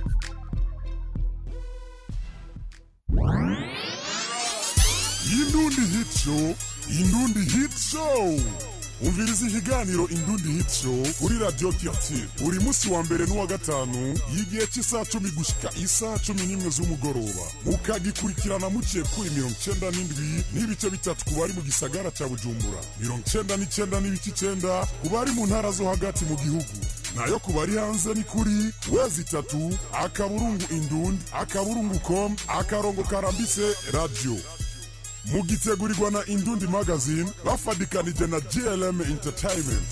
Indundi Hit Show, Indundi Hit Show. Umviriza ikiganiro Indundi Hit Show kuri Radio Quartier buri munsi wa mbere n'uwa gatanu y'igihe cy'isaha cumi gushika isaha cumi n'imwe z'umugoroba mukagikurikirana muciye kuri mirongo icenda n'indwi n'ibice bitatu ku bari mu gisagara ca Bujumbura mirongo icenda n'icenda n'ibice icenda ku bari mu ntara zo hagati mu gihugu nayo ku bari hanze ni kuri wezi itatu akaburungu indundi akaburungu com akarongo karambise radio mugitegurirwa na indundi magazine bafadikanije na glm entertainment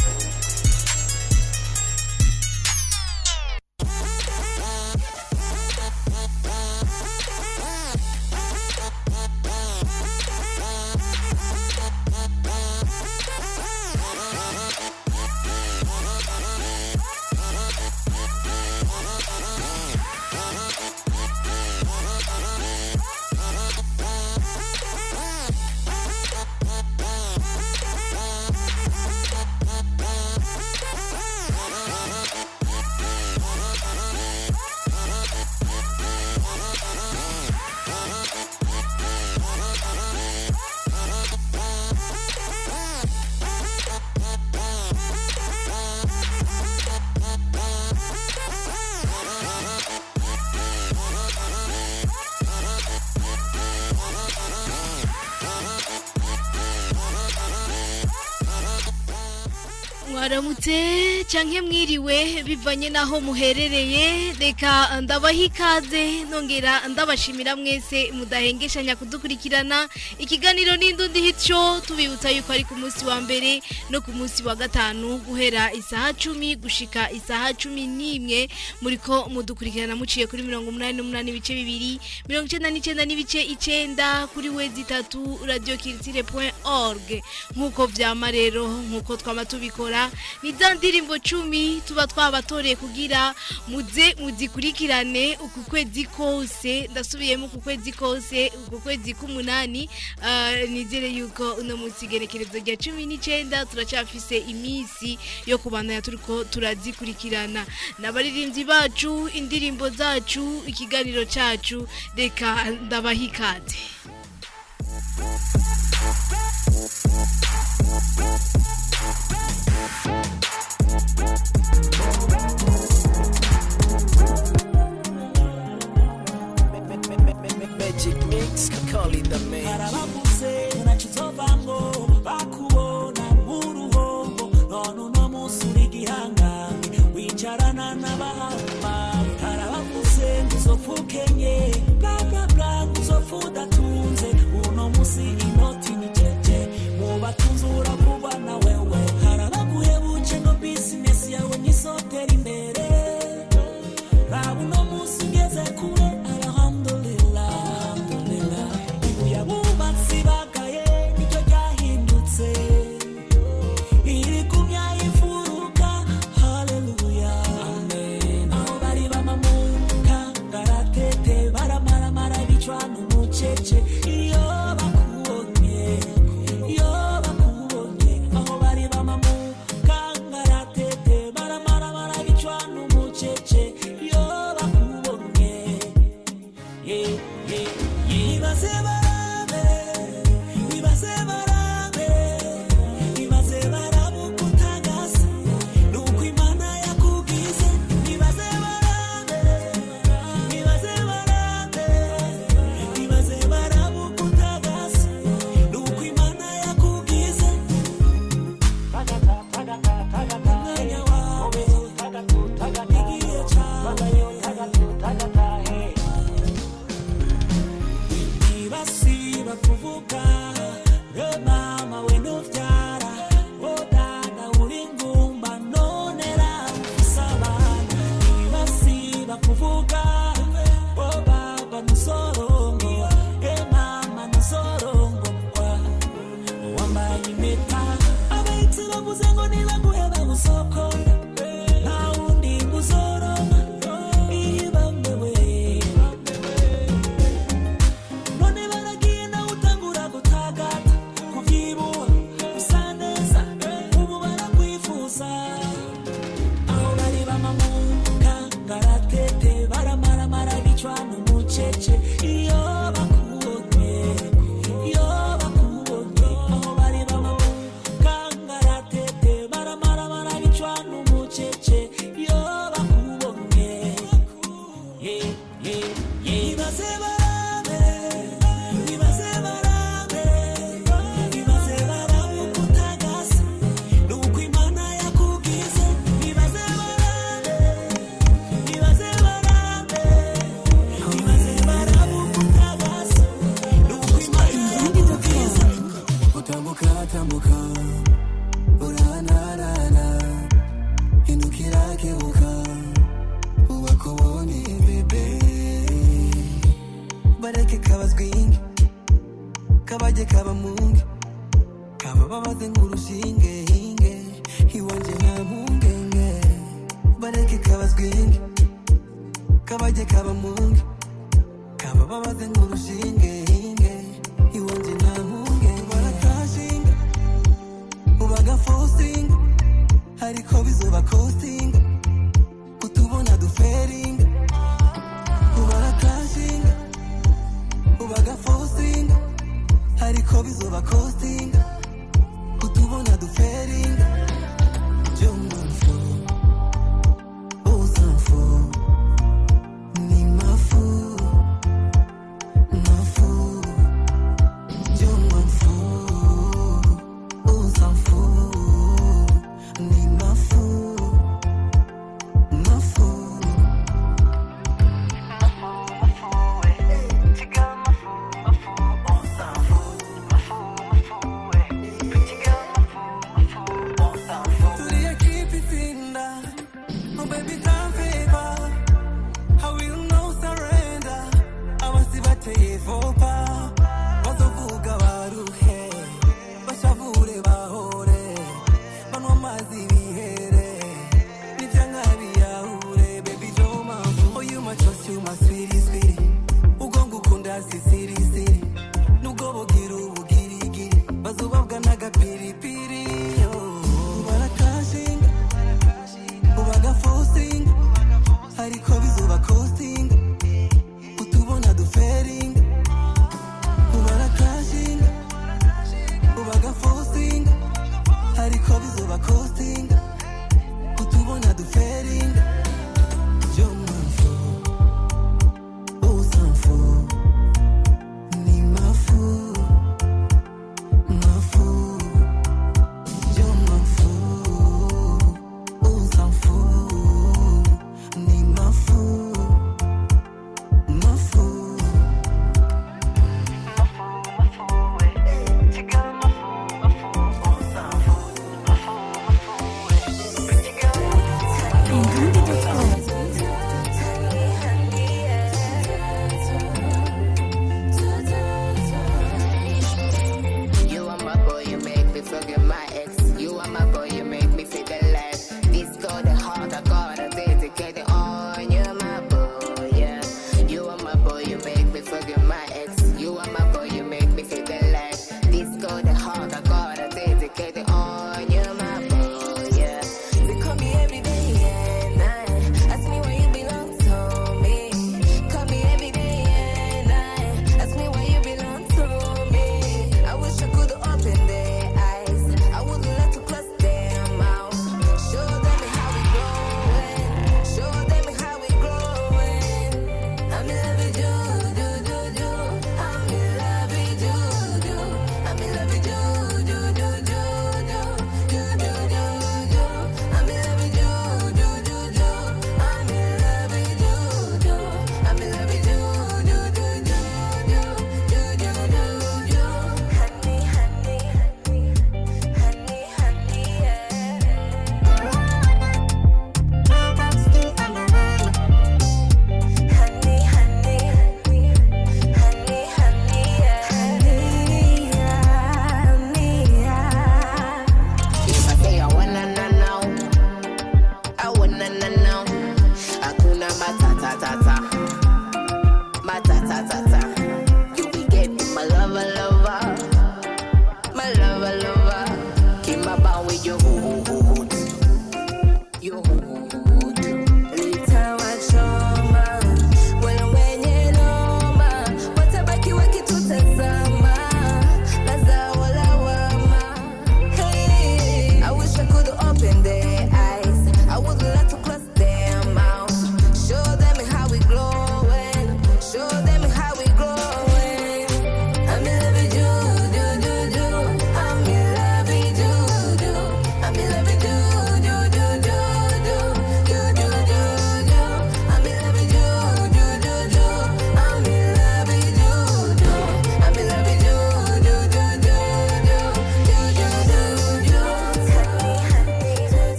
mwaramutse canke mwiriwe bivanye naho muherereye reka ndabaha ikaze nongera ndabashimira mwese mudahengeshanya kudukurikirana ikiganiro n'indundi hityo tubibutsa yuko ari ku munsi wa mbere no ku munsi wa gatanu guhera isaha cumi gushika isaha cumi n'imwe muriko mudukurikirana muciye kuri mirongo umunani n'umunani ibice bibiri mirongo icenda n'icenda n'ibice icenda kuri wezi itatu radio kiritire point org nk'uko vyama rero nk'uko twama tubikora ni za ndirimbo cumi tuba twabatoreye kugira muze muzikurikirane uku kwezi kose ndasubiyemo uku kwezi kose uku kwezi k'umunani ah, nizere yuko uno munsi igerekerezo rya cumi n'icenda turacafise iminsi yo kubandanya turiko turazikurikirana n'abaririmbyi bacu indirimbo zacu ikiganiro cacu reka ndabaha ikaze Magic mix, call it the magic. barabavuze ntakizovamwo bakubona nk'uruhombo none uno munsi uri igihangange wicarana n'abahamba harabavuze ngo uzopfa ukenye bla bla bla ngo uzopfa udatunze uno munsi inoti ni jeje mu batunzi uravuba na wewe harabaguhebuje ngo bizinesi yawe nyisotera imbere raba uno munsi ngeze kure alhamdulillah alhamdulillah ibuye abubatsi kabajye kaba munge kaba babaze nk'urushinge hinge iwanje nta mpungenge bareke kabazwinge kabajye kaba munge kaba babaze nk'urushinge hinge iwanje nta mpungenge baratashinga ubaga fosinga ariko bizoba kostinga kutubona duferinga ubaratashinga ubaga fosinga ariko bizoba kostinga kutubona duferinga je m'enfo on s'en fout ni ma fou ma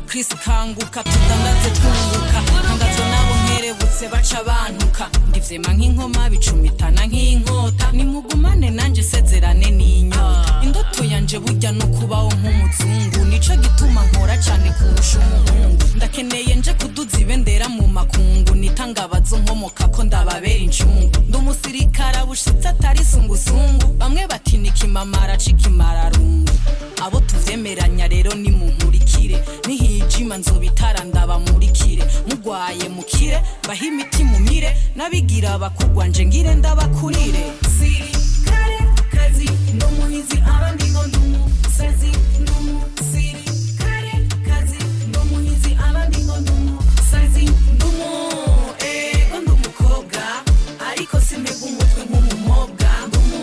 chris kanguka tudandaze twunguka ntangazwa nabo nkerebutse baca bantuka ndivyema nk'inkoma bicumitana nk'inkota nimugumane nanje sezerane n'inyota indoto yanje burya no kubaho nk'umuzungu nico gituma nkora cane kurusha umuhungu ndakeneye nje kuduza ibendera mu makungu nitangabazo nkomoka ko ndababera incungu ndi umusirikare abushitse atari sungusungu bamwe bati nikimamara cikimararungu abo tuvyemeranya rero ni munkurikire nihijima nzobitara ndabamurikire mugwaye mukire baha imiti mumire n'abigira bakugwa nje ngire ndabakurire sirikare kazi ndumuhizi abandi ngo ndumusazi ndumusirikare kazi ndumuhizi abandi ngo ndumusazi ndumu ego ndumukobwa ariko simpega umutwe nk'umumobwa ndumu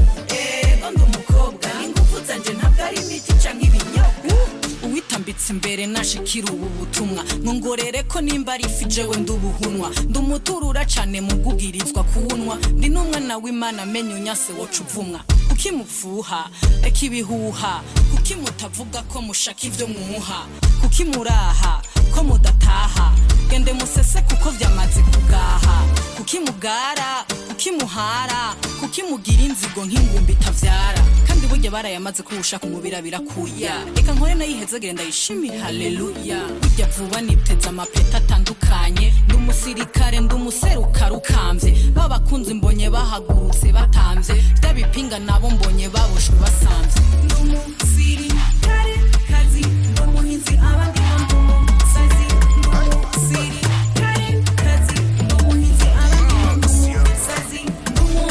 ego ndumukobwa ingufu zanje ntabwo ari imiti canke ibinyobwa uwitambitse imbere nashikira ubu butumwa nkongorere ko nimba ari ifi jewe ndubuhunwa ndumuturura cane mu bwugirizwa kuwunwa ndi n'umwana w'imana amenye unyase woca uvumwa kuki mupfuha reka ibihuha kuki mutavuga ko mushaka ivyo mwuha kuki muraha ko mudataha gende musese kuko vyamaze kugaha kuki mugara kuki muhara kuki mugira inzigo nk'ingumbi itavyara kandi burya barayamaze kurusha kumubira birakuya reka nkore nayihezegere ndayishimire haleluya burya vuba niteze amapeta atandukanye ndi umusirikare ndi umuseruka rukamvye babakunzi mbonye bahagurutse batamvye vya bipinga nabo mbonye baboshwe basamvye ndi umusirikare kazi ndi umuhinzi abandi ngo ndi umusazi ndi umusirikare kazi ndi umuhinzi abandi ngo ndi umusazi ndi umu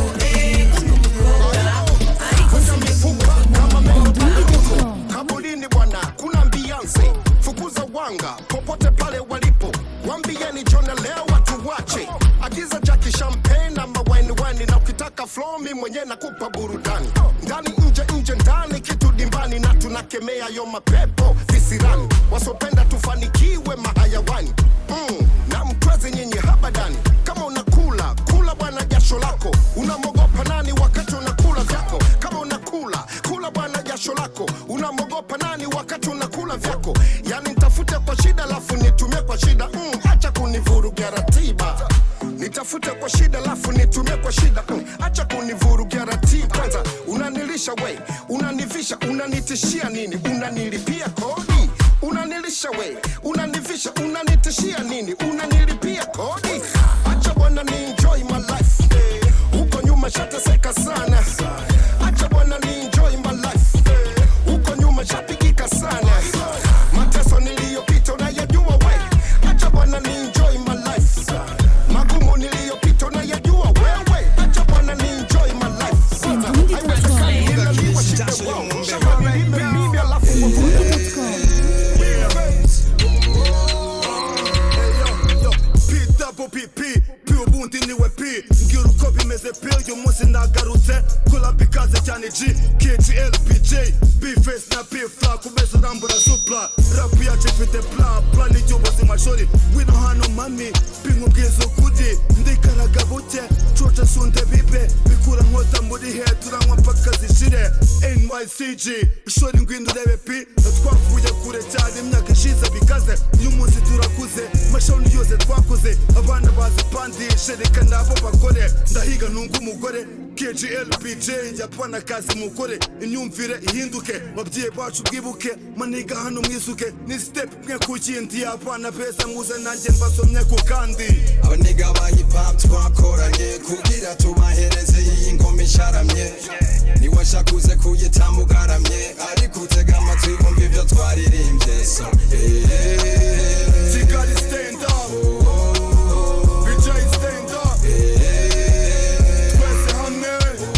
ego ndi umukobwa ariko mifupa kama mmoto kabulini bwana kuna mbianze fukuza wanga popote pale walipo wambieni jona leo watu wache agiza jaki champagne na mawaini wani na ukitaka flomi mwenye nakupa burudani ndani nje nje ndani kitu dimbani na tunakemea yo mapepo visirani wasopenda tufanikiwe mahayawani mm, na mtwezi nyinyi habadani kama unakula kula bwana jasho lako unamogopa nani wakati unakula vyako kama unakula kula bwana jasho lako unamogopa nani wakati unakula vyako yani nitafute kwa shida lafu nitumie kwa shida mm, acha kunivurugia ratiba nitafute kwa shida lafu nitumie kwa shida mm, acha kunivurugia ratiba kwanza unanilisha we unanivisha unanitishia nini unanilipia kodi unanilisha we unanivisha unanitishia nini unanilipia kodi acha bwana ni enjoy my life huko nyuma shateseka sana acha bwana ni enjoy my life huko nyuma shapigika sana mateso niliyopita unayajua we acha bwana ni enjoy my life magumu niliyopita unayajua wewe acha bwana ni enjoy my life haiwezekani nilaliwa shida wao shamba nilime mimi alafu pwpp ubundi niwe p mbwira uko bimeze pe uyu munsi nagarutse kurabi ikaze cyane g kglbj bface na pfla kumeza urambura supla rapu yacu ifite plan plan icy'ubuzima shori wino hano mami binkubwiza ukuri ndikaraga buke coca sunde bibe bikura nkota muri he turanywa mpaka zishire nycg shori ngwino urebe pi twavuye kure cyane imyaka ishize bikaze uyu munsi turakuze mashoni yose twakoze abana bazi pandishe reka nabo bakore ndahiga nunga umugore kglbj yapana akazi mukore imyumvire ihinduke babyeyi bacu bwibuke maniga hano mwisuke ni step mwe ku kindi abana beza muze nanjye mbasomye ku kandi abaniga ba hip hop twakoranye kugira tubahereze iyi ngoma isharamye niwashakuze kuyitamu ugaramye ariko utega amatwi wumva ibyo twaririmbye so eh. kigali stand up bj stand up twese hamwe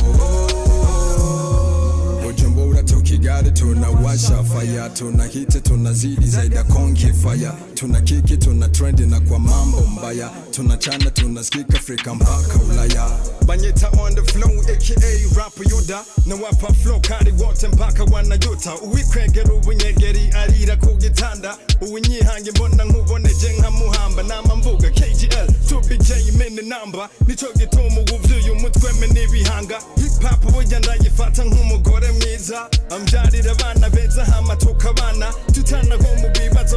Bujumbura to Kigali tunawasha fire tunahiti tunazidi zaidi ya konki fire tuna kiki tuna trendi na kwa mambo mbaya tunachana tunasikika Afrika mpaka Ulaya banyita on the flow aka rap yuda na wapa flow kandi wote mpaka wanajuta uwikwegera ubunyegeri arira ku gitanda uwinyihange mbona nkuboneje nka muhamba nama mvuga KGL 2BJ mene namba nico gituma ubuvyuye umutwe me n'ibihanga hip hop burya ndayifata nk'umugore mwiza ambyarira abana beza hama tukabana tutana nko mu bibazo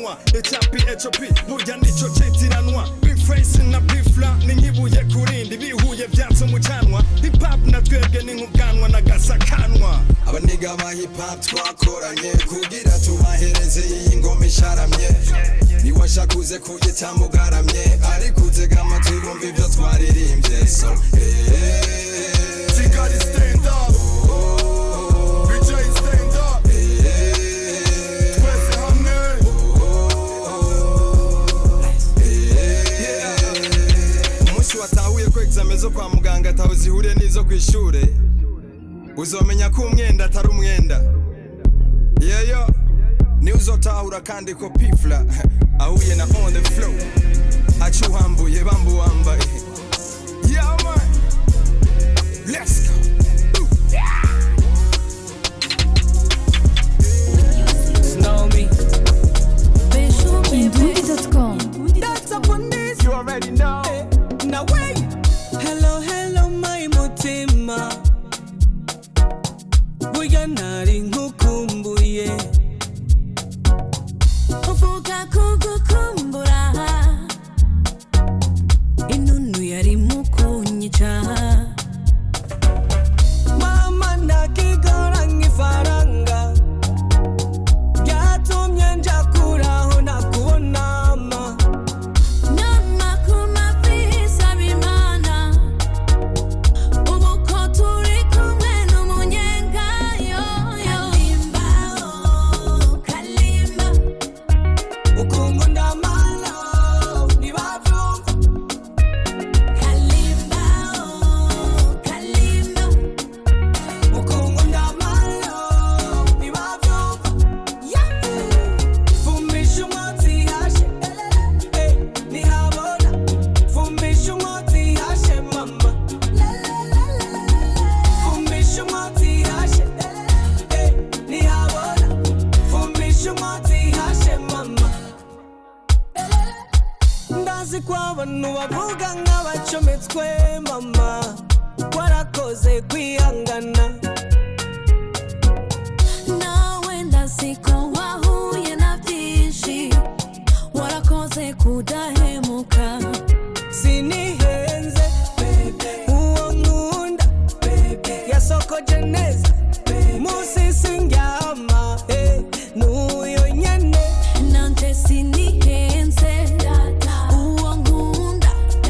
kiranwa ecapi ecopi burya nico citiranwa bifesi na bifla ni nkibuye kurindi bihuye vyatse mu canwa hip-hop na twebwe ni nk'ubwanwa na gasakanwa abaniga ba hip hop twakoranye kugira tubahereze iyi ngoma isharamye niwashakuze kuyitamba ugaramye ariko utega amatwi bumva ibyo twaririmbye so eh, Kigali stand up BJ stand up twese hamwe umunsi watahuye ko examen zo kwa muganga ataho zihuriye n'izo ku ishure uzomenya ko umwenda atari umwenda yeyo niwe uzotahura kandi ko pifla ahuye na on the flow aca uhambuye bambu wambaye yeah man let's go Snow me. Indundi.com. That's up on this. You already know. Now wait. Hello, hello, my mutima. Buya nari nkukumbuye. uvuga kugukumbura inunu yari mukunyica Mama nakigora nk'ifaranga. Byatumye nja kuraho nakubonama. nama ku mavi saba imana ubu ko turi kumwe n'umunyenga kalimba oh, kalimba Ukungu ndamala, ntibavyumva. kalimba oh, kalimba Ukungu ndamala, ntibavyumva. Fumisha umwotsi hashe, eh, ntihabona. Fumisha umwotsi hashe, mama. Fumisha umwotsi hashe, eh, ntihabona. Fumisha umwotsi hashe, mama. ndazi ko abantu bavuga nk'abacometswe mama warakoze kwihangana nawe ndaziko wahuye na byinshi warakoze kudahemuka sinihenze uwo nkunda yasokoje neza munsi sindyama eh, n'uyo nyene nanje sinihenze uwo nkunda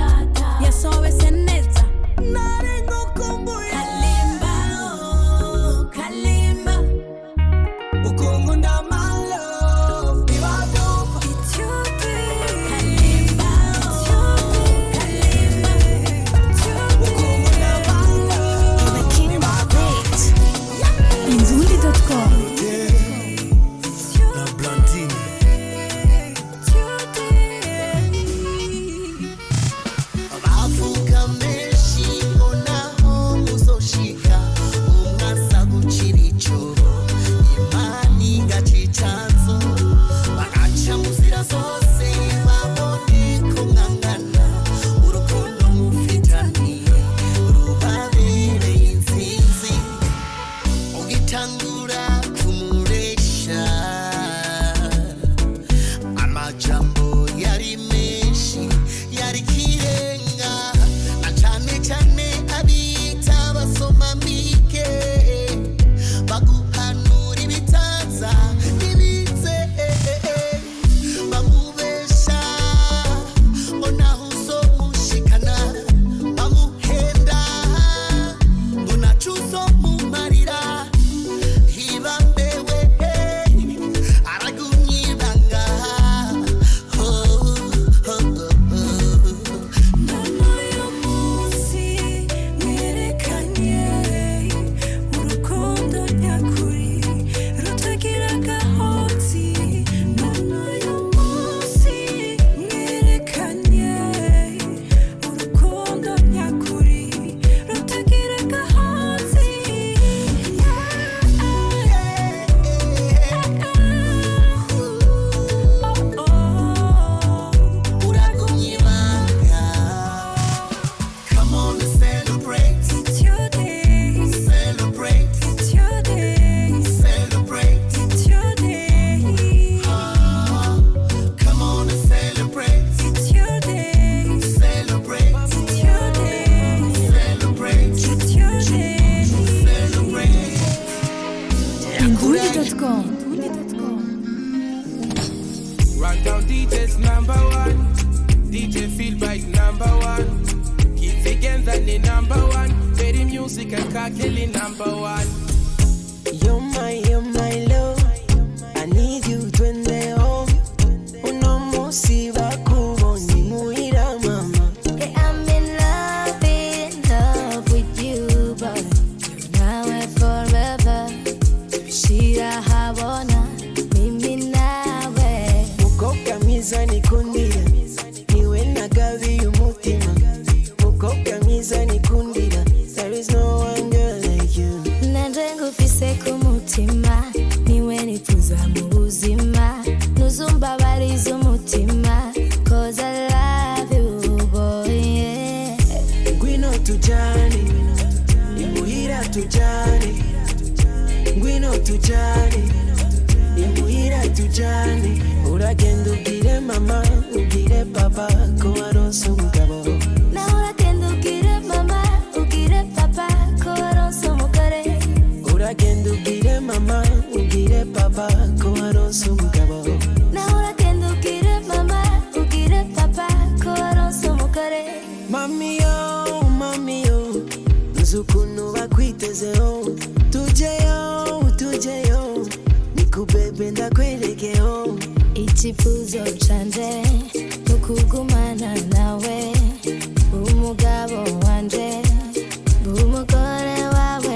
music and Kakeli number one. You're my, you're my love. I need you twende home. Uno musiba kuboni muira mama. Hey, I'm in love, in love with you, but now and forever. Shira habona, mimi nawe. Mukobwa mwiza nikundira, niwe nagabiye umutima. Mukobwa mwiza nikundira, there is no one girl like you. Nanje ngufise ku mutima, niwe nifuza mu buzima. Nuzumbabariza umutima, cause I love you, boy, yeah. Ngwino tujane, imuhira tujane. Ngwino tujane, imuhira tujane. Uragenda ubwire mama, ubwire papa ko waronse umugabo. Nawe uragenda ubwire mama, ubwire papa ko waronse umugore. Uragenda ubwire mama, ubwire papa ko waronse umugabo. Nawe uragenda ubwire mama, ubwire papa ko waronse umugore. Mami yo, mami yo, nzi ukuntu bakwitezeho. Tujeyo, tujeyo, nikubebe ndakwerekeho. Icyifuzo canje ni ukugumana nawe umugabo wanje umugore wawe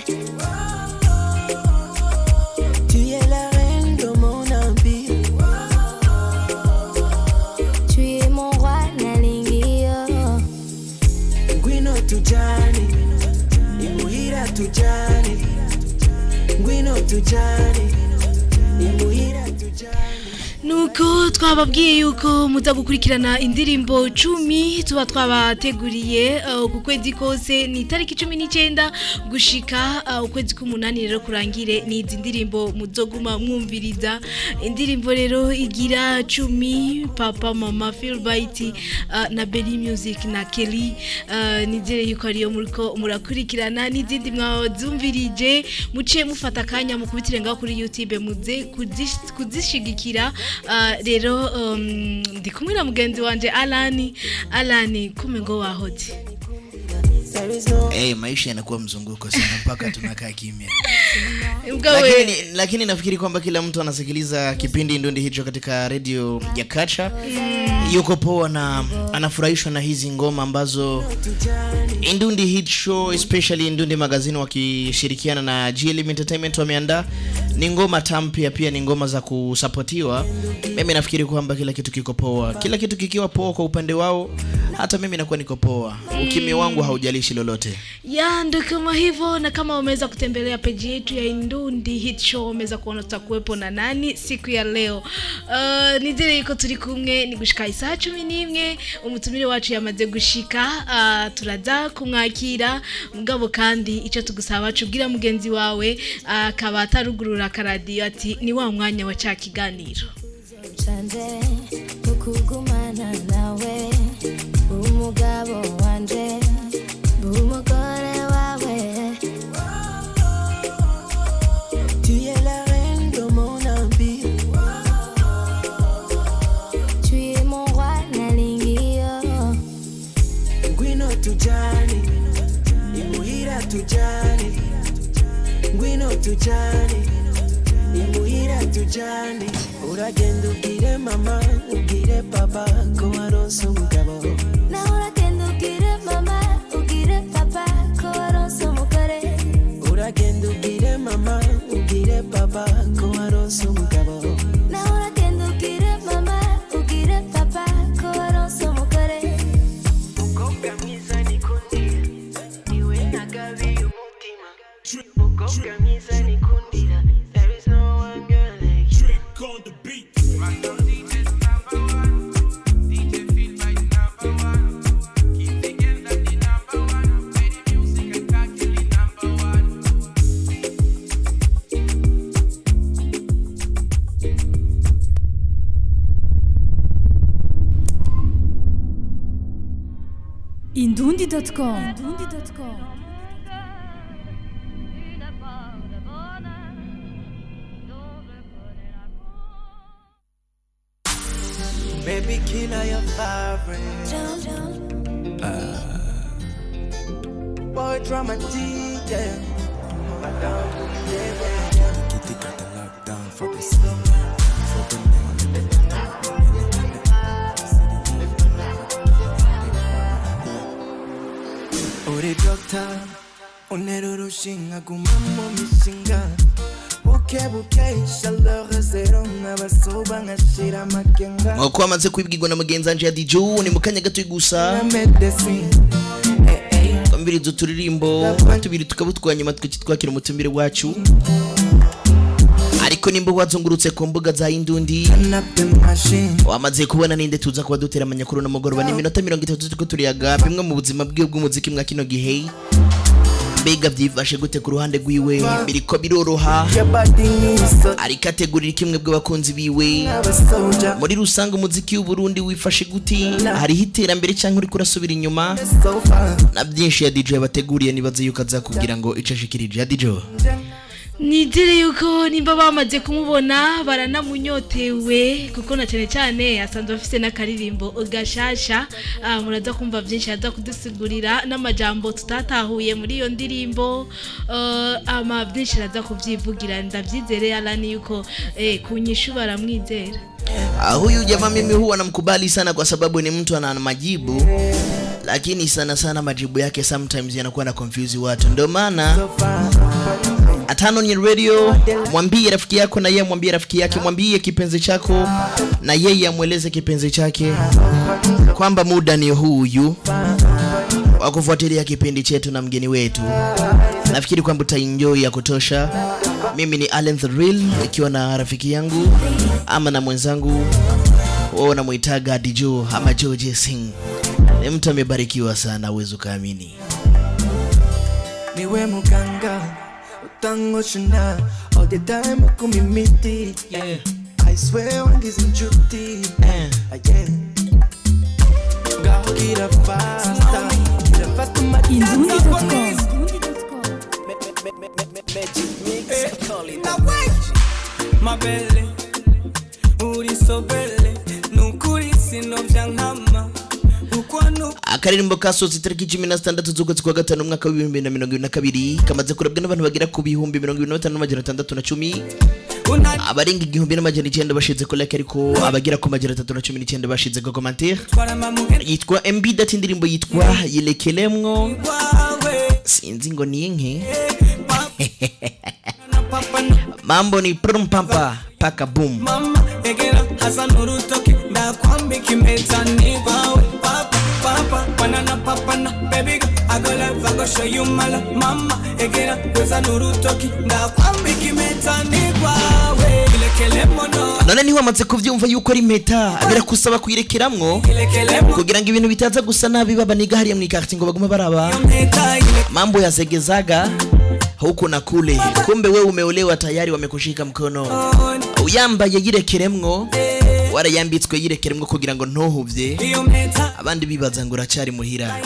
Tu es la reine de mon empire. tu es mon roi nalingi yo Ngwino tujane, imuhira tujane. Ngwino tujane, imuhira tujane. nuko twababwiye yuko muza gukurikirana indirimbo cumi tuba twabateguriye uh, ku kwezi kose ni itariki cumi n'icyenda gushika uh, ukwezi k'umunani rero kurangire ni izi ndirimbo muzoguma mwumviriza indirimbo rero igira cumi papa mama filbait uh, na beli music na kelly uh, nizere yuko ariyo muriko murakurikirana n'izindi mwazumvirije muce mufata akanya mukubitire ngaho kuri youtube muze kuzish- kuzishigikira Ah, rero um, ndi kumwe na mugenzi wanje alani alani kume ngo wahoze There is no hey, maisha yanakuwa mzunguko sana mpaka tunakaa kimya Mgawe. lakini, lakini nafikiri kwamba kila mtu anasikiliza kipindi ndundi hicho katika redio ya kacha yuko poa na anafurahishwa na hizi ngoma ambazo Indundi Hit Show especially Indundi Magazine wakishirikiana na GLM Entertainment wameandaa ni ngoma tamu pia pia ni ngoma za kusapotiwa. Mimi nafikiri kwamba kila kitu kiko poa, kila kitu kikiwa poa kwa upande wao, hata mimi nakuwa niko poa. Ukimya wangu haujalishi lolote. ya ndo kama hivyo na kama wameweza kutembelea peji yetu ya indundi hit show wameweza kuona tutakuwepo na nani siku ya leo uh, nizere yuko turi kumwe ni gushika isaha cumi n'imwe umutumire wacu yamaze gushika uh, turaza kumwakira mugabo kandi icyo tugusaba cubwira mugenzi wawe akaba atarugurura akaradiyo ati ni wa mwanya wa cya kiganiro canje ni ukugumana nawe umugabo wanje umugore wawe Tu es la reine de mon empire. tu es mon roi nalingi yo Ngwino tujane, imuhira tujane. Ngwino tujane, imuhira tujane. Uragenda ubwire mama, ubwire papa ko waronse umugabo. nawe uragenda ubwire mama ubwire papa ko waronse umugore Uragenda ubwire mama, ubwire papa ko waronse umugabo. nawe uragenda ubwire mama ubwire papa ko waronse umugore Mukobwa mwiza nikundira, niwe nagabiye umutima. Mukobwa mwiza nikundira, there is no one girl like you. on the beat. Indundi.com Baby killer your favorite. boy dramatic, yeah. Madam, yeah, yeah, yeah. Kitty got the lockdown for the city. For the uri doctor unera urushinga gumamo mishinga buke buke chaleur zero nk'abasoba nkashira amakenga nk'uko wamaze kubibwirwa na mugenzi wanje ya diju ni mu kanya gato gusa na medecine twambiriza uturirimbo tubiri tukabutwa nyuma tukitwakira umutumire wacu ariko nimba wazungurutse ku mbuga za indundi wamaze kubona ninde tuza kuba dutera amanyakuru n'umugoroba ni iminota mirongo itatu turiko turiyaga bimwe mu buzima bwiwe bw'umuziki mwa kino gihe mbega byifashe gute ku ruhande rwiwe biriko biroroha ariko ategurira kimwe bw'abakunzi biwe muri rusange umuziki w'uburundi wifashe gute hariho iterambere cyangwa uriko urasubira inyuma na byinshi ya dj yabateguriye nibaze yuko azakubwira ngo ico ashikirije ya dj nizere yuko nimba bamaze kumubona baranamunyotewe kuko na cyane cyane asanzwe afite n'akaririmbo gashasha Ah, muraza kumva byinshi yaza kudusigurira n'amajambo tutatahuye muri iyo ndirimbo Ah, ama byinshi araza kubyivugira ndabyizere alani yuko eh, kunyishu baramwizera Ah, huyu jamaa mimi huwa namkubali sana kwa sababu ni mtu ana majibu lakini sana sana majibu yake sometimes yanakuwa na confuse watu ndio maana atano ni radio mwambie rafiki yako na yeye mwambie rafiki yake mwambie kipenzi chako na yeye amweleze kipenzi chake kwamba muda ni huyu wa kufuatilia kipindi chetu na mgeni wetu nafikiri kwamba utaenjoy ya kutosha mimi ni Allen the Real ikiwa na rafiki yangu ama na mwenzangu wao namuitaga Dijo ama George Singh ni mtu amebarikiwa sana uwezo kaamini niwe muganga utangoshuna all the time akumimiti yeah. I swear wangize inshuti yeah. ngaho gira fasta gira fasta mabele uri sobele nukuri sinovya nkama uko nuko akaririmbo kasohotse itariki cumi na zitandatu z'ukwezi kwa gatanu umwaka w'ibihumbi na mirongo ibiri na kabiri kamaze kurabwa n'abantu bagera ku bihumbi mirongo ibiri na batanu n'amajana atandatu na cumi abarenga igihumbi n'amajana icyenda bashize ko like ariko abagera ku majana atatu na cumi n'icyenda bashize ko commentaire yitwa mb dati indirimbo yitwa yilekelemwo sinzi ngo ni inke mambo ni prumpampa paka boom mama egera hasa nurutoki ndakwambika impeta nigwawe papa papa banana papana baby girl, I go love I go show you my love mama egera weza nurutoki ndakwambika impeta nigwawe ilekele mono none niho wamaze kubyumva yuko ari impeta birakusaba kuyirekeramwo kugira ngo ibintu bitaza gusa nabi babaniga hariya mu ikarti ngo bagume baraba mambo yazegezaga huku na kule kumbe we umeolewa tayari wamekushika mkono uyambaye yirekeremwo warayambitswe yirekeremwo kugira ngo ntuhuvye abandi bibaza ngo uracyari muhira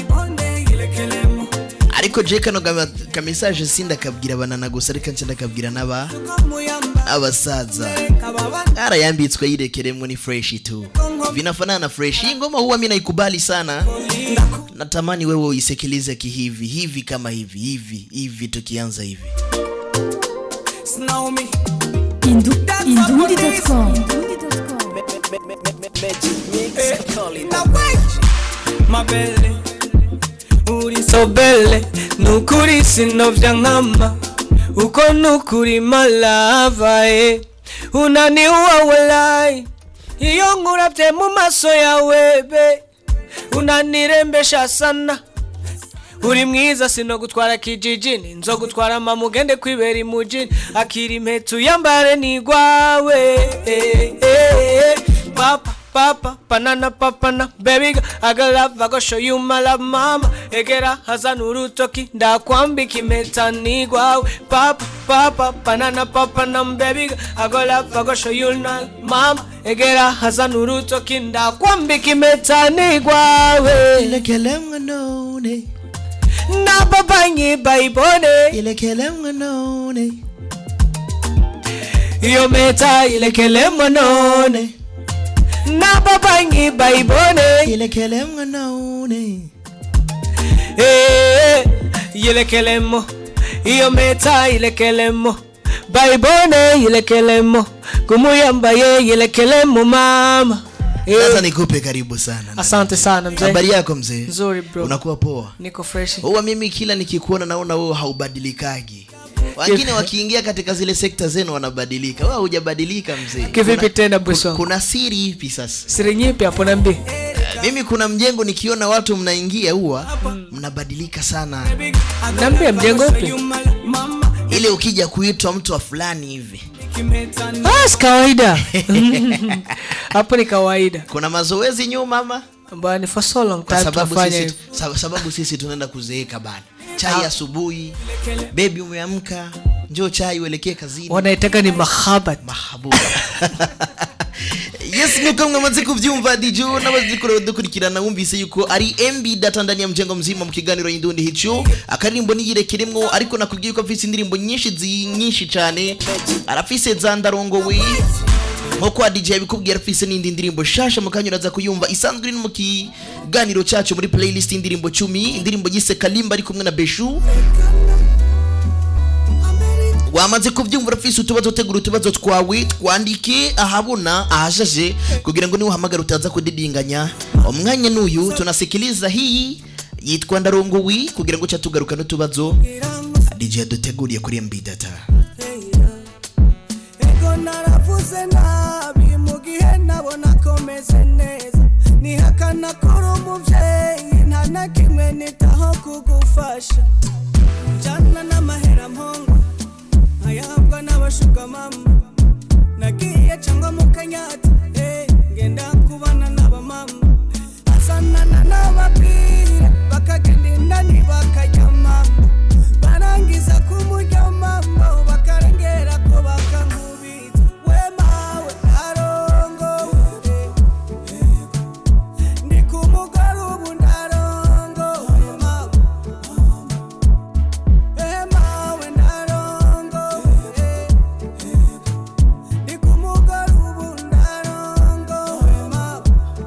ariko je kano gama- kamesaje sindakabwira abanana gusa reka nce ndakabwira n'aba abasaza arayambitswe yirekeremwo ni fresh tu vinafanana na fresh hii ngoma huwa mimi naikubali sana natamani wewe uisikilize kihivi hivi kama hivi hivi hivi tukianza hivi Snow me Indundi.com mabele uri sobele nukuri sinovya nkama uko nukuri malava e unaniua walai iyo nkuravye mu maso yawe be unanirembesha sana uri mwiza sinogutwara kijijini nzogutwara mama ugende kwibera imujini akira impetu yambare nigwawe eh, eh, eh. papa papa banana papana baby girl, I got love I go show you my love mama egera hazana urutoki ndakwambika impeta nigwawe papa papa banana papana baby girl, I got love I go show you my mama egera hazana urutoki ndakwambika impeta nigwawe ilekelemwe none nababanyi bayibone ilekelemwe none iyo meta ilekelemwe none nababanyi bayibone ilekelemwe none Eh, ilekelemo iyo meta ilekelemo baibone ilekelemo kumuyambaye ilekelemo mama Eh, Sasa nikupe karibu sana. asante sana mzee Habari yako mzee? nzuri bro Unakuwa poa? niko fresh Huwa mimi kila nikikuona naona wewe haubadilikagi. Wengine wakiingia katika zile sekta zenu wanabadilika. Wewe hujabadilika mzee. Kivipi Kuna- tena bosi ku- wangu? Kuna siri ipi sasa? siri nyipi hapo nambi Eh, Mimi kuna mjengo nikiona watu mnaingia huwa mnabadilika sana. Niambie, mjengo upi? Ile ukija kuitwa mtu wa fulani hivi. Ah, si kawaida hapo ni kawaida Kuna mazoezi nyuma ama? bwana for so long Kwa time sababu tunafanya sisi, hivi. sa- sababu sisi tunaenda kuzeeka bana. Chai asubuhi. Bebi umeamka. Njoo chai uelekee kazini. wanaitaka ni mahabat mahabuba yes nk'uko mwamaze kubyumva dijo n'abazikora dukurikirana wumvise yuko ari mb data ndani ya mjengo mzima mu kiganiro y'indundi hicu akaririmbo niyirekiremwo ariko nakubwiye ko afise indirimbo nyinshi zi nyinshi cyane arafise za ndarongowe nkuko wa DJ yabikubwiye arafise n'indi ndirimbo shasha mu kanya uraza kuyumva isanzwe iri no mu kiganiro cyacu muri playlist y'indirimbo cumi indirimbo yise kalimba ari kumwe na beshu wamaze kubyumva urafise utubazo tegura utubazo twawe twandike ahabona ahashaje kugira ngo niwahamagara utaza kudidinganya umwanya n'uyu tunasikiliza hii yitwa ndarongowi kugira ngo cyatugaruka n'utubazo DJ yaduteguriye kuri MB data ego naravuze nabi mu gihe nabona komeze neza nihakana kuri umubyeyi nta na kimwe nitaho kugufasha jana n'amahera mpongo nkayahabwa n'abashuka mama nagiye cyangwa mu kanyata eh, ngenda kubana n'abamama asanana n'ababwire bakagenda indani bakajya mama barangiza kumurya mama bakarengera ko bakankubita we mawe arongowe ndi ku mugore ubu ndarongowe mawe Eh, mawe ndarongowe ndi ku mugore ubu ndarongowe mawe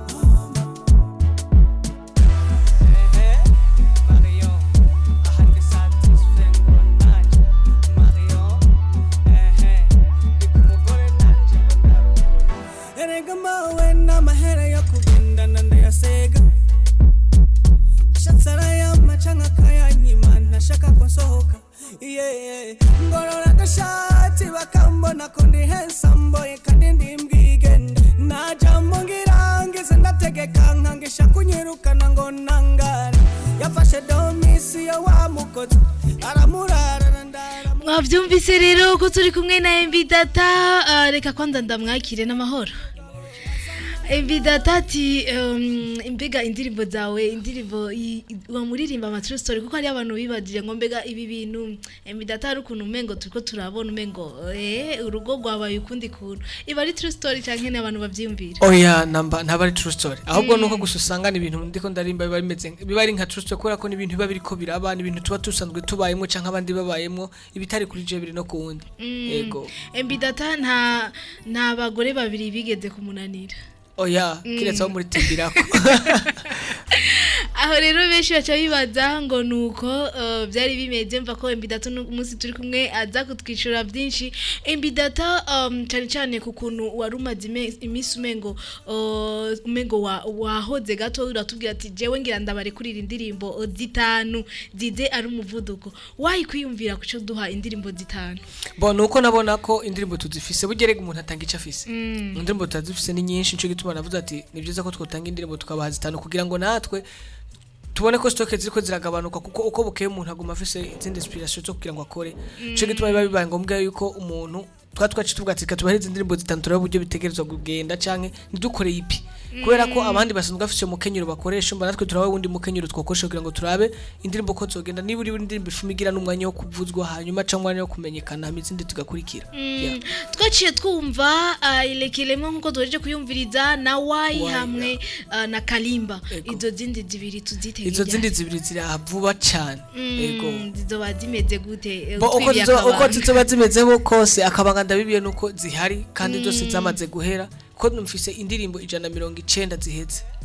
erega mawe n'amahera yo kugendana ndayasega ashatse arayama canke akayanyima ntashaka ko nsohoka yeah. ngorora agashati bakambona ko ndi hensamboye kandi ndi mbwigende najambo ngirangize ndategeka nkangisha kunyirukana ngo nangare yafashe domisiyo wa mukozi aramurara ndara mwabyumvise rero ko turi kumwe na MB data ah, reka kwanza ndamwakire n'amahoro MB data ati um, mbega indirimbo zawe indirimbo i- i- wamuririmba ama true story kuko hari abantu bibagije ngo mbega ibi bintu MB data hari ukuntu umengo turiko turabona umengo eh urugo rwabaye ukundi kuntu iba ari true story canke ni abantu bavyiyumvira oya namba ntaba ari true story ahubwo nuko gusa usanga ni ibintu ndiko ndarimba biba bimeze biba ari nka true story kubera ko ni ibintu biba biriko biraba ni ibintu tuba dusanzwe tubayemo canke abandi babayemo ibitari kuri je biri no ku wundi yego MB data nta nta bagore babiri bigeze kumunanira oya kiretse abo muri timbirako aho rero benshi baca bibaza ngo nuko uh, byari bimeze mva ko embidata umunsi turi kumwe aza kutwicura byinshi embidata um, cyane cyane ku kuntu wari umaze ime- iminsi umengo uh, umengo wa- wahoze gato uratubwira ati jewe ngira ndabarekurira indirimbo uh, zitanu zize ari umuvuduko wayi kwiyumvira kuco duha indirimbo zitanu bo nuko nabona ko indirimbo tuzifise bugerega umuntu atanga icyo afise Mm. indirimbo tutazifise ni nyinshi nico gituma navuze ati ni byiza ko twotanga indirimbo tukabaha zitanu kugira ngo natwe tubone ko stoke ziriko ziragabanuka kuko uko bukeye umuntu aguma afise izindi inspiration zo kugira ngo akore nico gituma biba bibaye ngombwa yuko umuntu twa twaci tuvuga ati katubahiriza indirimbo zitanu turebe uburyo bitegerezwa kugenda canke ntidukore ipi kubera ko abandi basanzwe bafise umukenyero bakoresha mba natwe turabe wundi mukenyero twakoresha kugira ngo turabe indirimbo ko zogenda niba uri indirimbo ifuma igira n'umwanya wo kuvuzwa hanyuma cyangwa umwanya wo kumenyekana hama izindi tugakurikira Yeah. twaciye twumva uh, ilekelemo nkuko duhereje kuyumviriza na wayi Wayi, hamwe uh, na kalimba Ego. izo zindi zibiri tuzite izo hirya. zindi zibiri ziraha vuba cyane yego Mm, zizoba zimeze gute Eh, Bo, uko utwibiye zizoba- uko akabanga. zizoba zimezeho kose akabanga ndabibiye nuko zihari kandi zose zamaze guhera ko numfise indirimbo ijana na mirongo icenda ziheze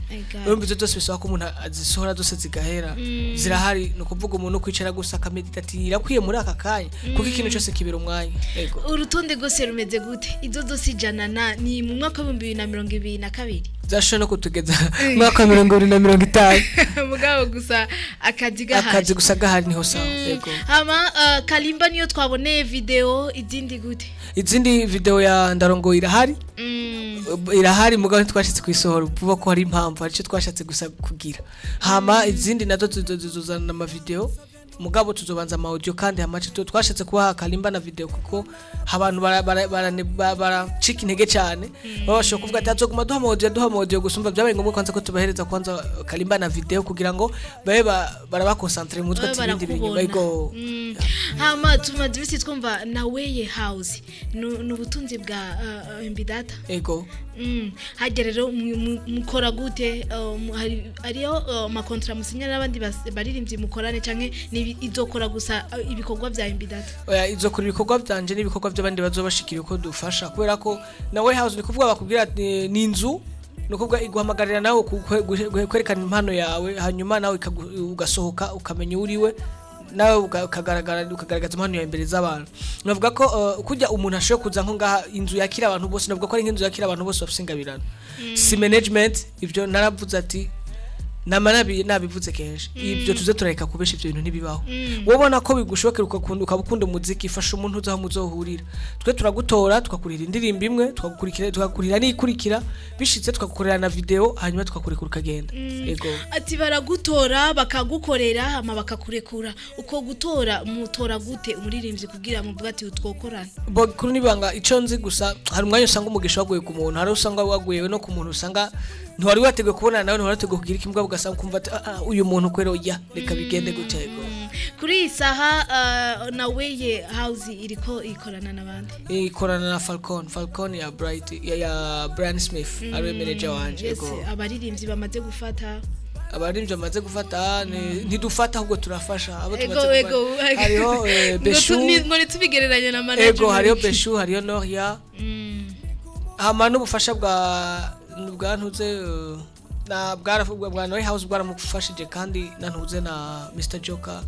Ega. urumva izo zose bisaba ko umuntu azisohora zose zigahera Mm. zirahari ni ukuvuga umuntu kwicara gusa akamedita ati irakwiye muri aka kanya kuko Mm. ikintu cyose kibera umwanya yego urutonde rwose rumeze gute izo zose ijana na ni mu mwaka w'ibihumbi bibiri na mirongo ibiri na kabiri zashoboye no kutugeza mu mwaka wa mirongo irindwi na mirongo itanu mugabo gusa akazi gahari akazi gusa gahari niho sawa Mm. yego hama uh, kalimba niyo twaboneye video izindi gute izindi video ya ndarongo irahari Mm. irahari mugabo ntitwashatse kuyisohora vuba ko hari impamvu hari icyo twashatse gusa kugira hama izindi nazo tuzo- tuzozana amavideo mugabo tuzobanza ama audio kandi hamace tu twashatse kubaha kalimba na video kuko abantu bara- bara- barane- ba- baracika intege cyane baba bashobora kuvuga ati azoguma duha ama audio duha ama audio gusa umva byabaye ngombwa kwanza ko tubahereza kwanza kalimba na video kugira ngo babe ba- barabakonsantre mu mutwe Babe ati ibindi bintu barakubona. bego Mm. hama tumaze ibisi twumva na weye house ni ni ubutunzi bwa uh, uh, mbidata ego Mm. hajya rero mu- mu- mukora gute uh, mu- hari- hariyo uh, amakontra musinya n'abandi bas- baririmbyi mukorane canke ni izokora gusa uh, ibikorwa bya mbidata oya izo kuri ibikorwa byanje n'ibikorwa by'abandi bazobashikira uko dufasha kubera ko na warehouse ni kuvuga bakubwira ati ni inzu ni ukuvuga iguhamagarira nawe ku- kwe- kwe- kwerekana impano yawe hanyuma nawe ikagu- ugasohoka ukamenya uriwe nawe uka- ukagaragara ukagaragaza impano yawe imbere z'abantu navuga ko uh, kujya umuntu ashoboye kuza nko ngaha inzu yakira abantu bose navuga ko ari nk'inzu yakira abantu bose bafite ingabirano si management ibyo naravuze ati nama nabi nabivuze kenshi ibyo tuze turareka kubesha ibyo bintu ntibibaho Mm. wowe ubona ko bigushobokera ukakunda ukaba ukunda umuziki fasha umuntu uzi aho muzohurira twe turagutora tukakurira indirimbo imwe tukagukurikira tukakurira n'ikurikira bishitse tukagukorera na video hanyuma tukakurekura ukagenda yego ati baragutora bakagukorera hama bakakurekura uko gutora mutora gute umuririmbyi kugira muvuga ati utwokorana bo kuri nibanga ico nzi gusa hari umwanya usanga umugisha waguye ku muntu hari usanga waguye no ku muntu usanga ntiwari wateguye kubonana nawe ntiwari wateguye kugira ikimbwa ugasanga ukumva ati "Ah, ah, uyu muntu kwero ya reka bigende gutya yego kuri iyi saha uh, na weye house iriko ikorana n'abandi ikorana na Falcon Falcon ya Bright ya, ya Brian Smith ariwe manager wanje Yes, yego abaririmbyi bamaze gufata abaririmbyi bamaze gufata ni- ntidufata ahubwo turafasha abo ego tumaze ego gufata hariho eh, Ngo Beshu tu- ni- ngo ntitubigereranye na management ego hariho Beshu hariho Noria Mm. hama n'ubufasha bwa bwa ntuze eh, na bwa bwa bwa Noria House bwaramufashije kandi na ntuze na Mr Joker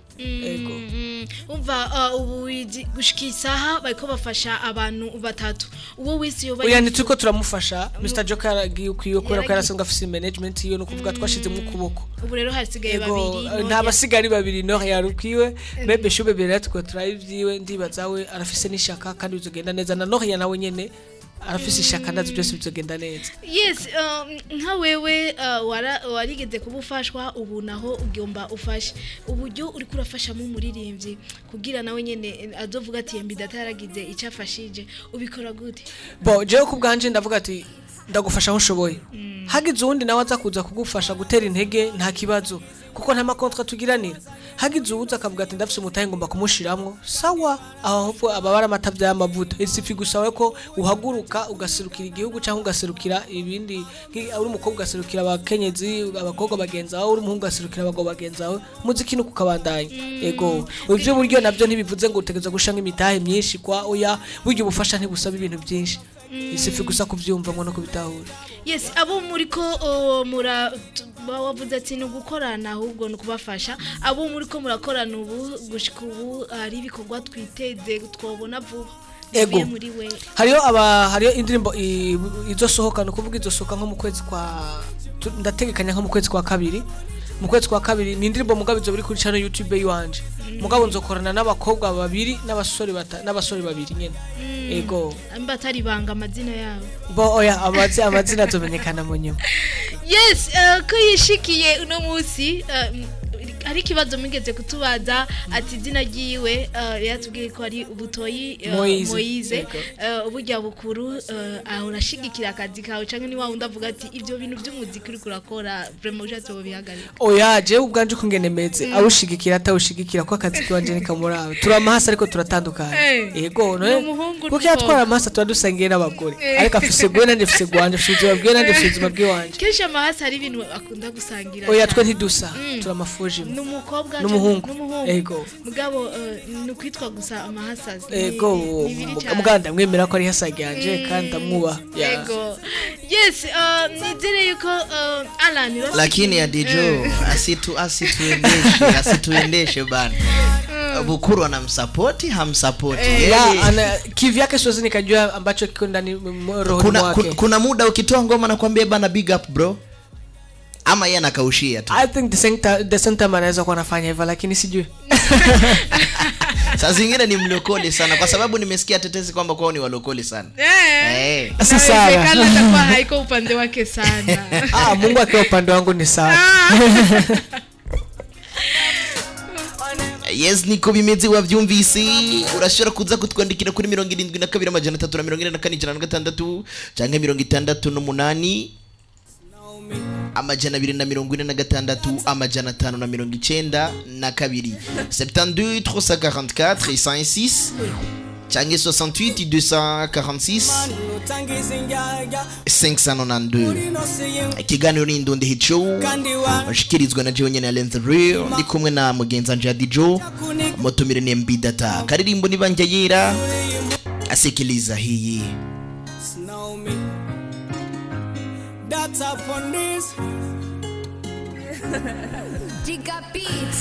ego Mm, umva uh, ubu igi- gushika isaha bariko bafasha abantu batatu uwo wese yoba oya yifu- nituko turamufasha Mr Joker yaragiye ukwiye kubera ko Yaragiye. yarasanzwe afise management yiwe no kuvuga twashizemo ukuboko ubu rero hasigaye Ego, babiri nta Noria. basigari babiri no yarukwiwe bebe shube bere twe turayivyiwe ndibaza we arafise n'ishaka kandi bizogenda neza na Noria nawe nyene arafise ishaka ndazi byose bizogenda neza yes um, nka wewe uh, wara- warigeze kuba ufashwa ubu naho ugomba ufashe uburyo uri kurafashamo umuririmbyi kugira nawe nyene eh, azovuga ati yembi data yaragize icyo afashije ubikora gute bo jewe ku bwanje ndavuga ati ndagufasha aho nshoboye hagize uwundi nawe aza kuza kugufasha gutera intege nta kibazo kuko nta makontra tugiranira hagize uwuza akavuga ati ndafise umutahe ngomba kumushiramwo sawa aho hopfo aba bari amata y'amavuta isifi gusawe ko uhaguruka ugaserukira igihugu cyangwa ugaserukira ibindi nki- uri umukobwa ugaserukira abakenyezi abakobwa bagenzi bawe uri umuhungu ugaserukira abagabo bagenzi bawe muziki nuko ukabandanya ego ibyo buryo nabyo ntibivuze ngo utegereza gushanga imitahe myinshi kwa oya burya ubufasha ntibusaba ibintu byinshi isifi gusa kubyumva ngo no kubitahura yes abo muri ko uh, mura t- ba- wavuze ati ni ugukorana ahubwo ni ukubafasha abo muri ko murakorana ubu gushika ubu hari ibikorwa twiteze twabona vuba Ego. bivuye muri we hariyo aba hariyo indirimbo i- izosohoka ni ukuvuga izosohoka nko mu kwezi kwa tu- ndategekanya nko mu kwezi kwa kabiri mu kwezi kwa kabiri ni indirimbo mugabo izo biri kuri channel YouTube yiwanje mugabo nzokorana n'abakobwa babiri n'abasore bata- n'abasore babiri nyene ego mba atari banga amazina yabo bo oya amazi amazina azomenyekana mu nyuma yes uh, ko yishikiye uno munsi uh, hari ikibazo mwigeze kutubaza ati izina ryiwe uh, yatubwiye ko ari ubutoyi uh, Moise. moyize Yego. uh, burya bukuru uh, ahora ashigikira akazi kawe canke ni wa wundi avuga ati ibyo bintu by'umuziki uriko urakora vraiment ushatse wobihagarika oya jewe ubwanje uko ngene meze Mm. awushigikira atawushigikira ko akazi kiwanje ni kamurawe turi amahasi ariko turatandukanye Eh. yego Ni umuhungu kuko n'umukobwa. yatwara amahasi tuba dusangiye n'abagore Eh. ariko afise gwe nanje afise gwanje afise ubuzima bwiwe nanje afise ubuzima bwiwanje kenshi amahasi hari ibintu akunda gusangira oya cyane. twe ntidusa Mm. turi amafuje imwe ni umukobwa N'umuhungu. n'umuhungu Ego. mugabo eh, ni ukwitwa gusa amahasazi Ni- ego ni bibi cyane. muganda mwemera ko ari hasage yanje kandi ndamwubaha Ya. Ego. Yes, uh, nizere yuko uh, Alan Rossi- lakini ya dijo Eh. asitu asituendeshe asituendeshe bana bukuru anamsapoti hamsapoti Ya, Yeye- ana kivyake siwezi nikajua ambacho kiko ndani m- rohoni kuna, mwake kuna, kuna muda ukitoa ngoma nakwambia bana big up bro ama yeye anakaushia tu i think the same ti- the same time anaweza kuwa anafanya hivyo lakini sijui saa zingine ni mlokole sana kwa sababu nimesikia tetesi kwamba kwao ni walokole sana Eh. Eh. Si sawa. Inawezekana atakuwa haiko upande wake sana ah, mungu akiwa upande wangu ni sawa yes niko bimeze wavyumvise urashobora kuza kutwandikira kuri mirongo irindwi na kabiri amajana atatu na mirongo ine na kane ijana na gatandatu canke mirongo itandatu n'umunani amajana abiri na mirongo ine na gatandatu amajana atanu na mirongo icenda na kabiri 72 344 106 canke 68 246 utangiza injyajya 592 ikiganiro ni indundi hit show washikirizwa na jewe nyene Alain the Real ndi kumwe na mugenzi wanje Adijo mutumire ni MB Data karirimbo ni banja yera asikiliza hii Snow me. That's up on this. Giga beats.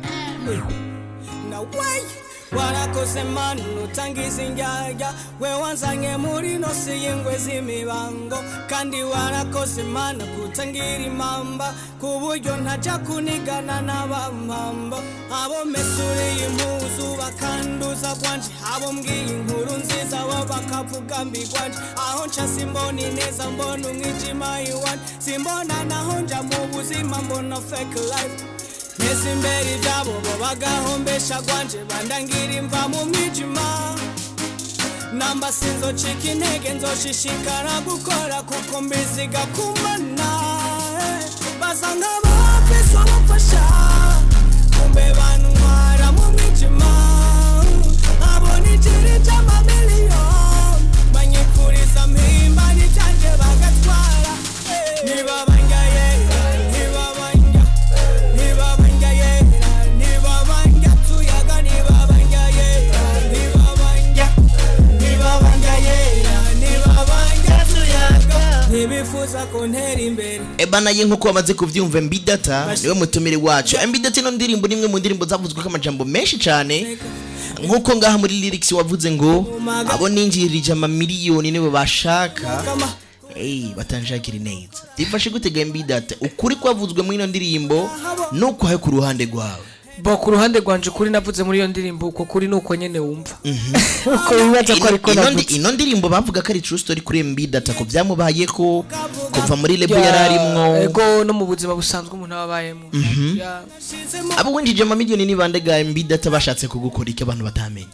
Now wait. warakoze manu utangiza injyajya we wanzanye muri nosi y'ingwe z'imibango kandi warakoze mana kutangira impamba ku buryo ntajya kunigana n'abampamba abo mesuriye impuzu bakanduza bwanje abo mbwiye inkuru nziza bo bakavuga mbi bwanje aho nca simbona ineza mbona umwijima iwanje simbona naho nja mu buzima mbona fake life Neza imbere ibyabo bo bagahombesha gwanje bandangira imva mu mwijima namba sinzocika intege nzoshishikara gukora kuko mbiziga kumana basa nk'abafise ubufasha kumbe bantwara mu mwijima abona ikiri cy'amamiliyoni banyifuriza mpimba n'icyanje bagatwara niba bangaye niba banja niba banja yera niba banja tuyaga niba banja yera niba banja niba banja yera niba banja tuyaga ntibifuza kuntera imbere ebana ye nkuko wamaze kuvyumva MB Data niwe mutumire wacu MB Data ino ndirimbo ni imwe mu ndirimbo zavuzwe ko amajambo menshi cyane nkuko ngaha muri lyrics wavuze ngo abo ninjirije amamiliyoni nibo bashaka Hey, batanshakira neza bifashe gutega MB Data ukuri kwavuzwe muri ino ndirimbo nuko haye ku ruhande rwawe bo ku ruhande rwanje ukuri navuze muri iyo ndirimbo uko kuri ni uko nyene wumva uko wibaza ko ariko Ino- ino ndi- navuze ino ndirimbo bavuga ko ari true story kuri MB Data ko byamubayeko kuva muri lebo yararimwo ego no mu buzima busanzwe umuntu aba abayemo Mhm. Ya. abo winjije amamiliyoni ni bande ga MB Data bashatse kugukora icyo abantu batamenye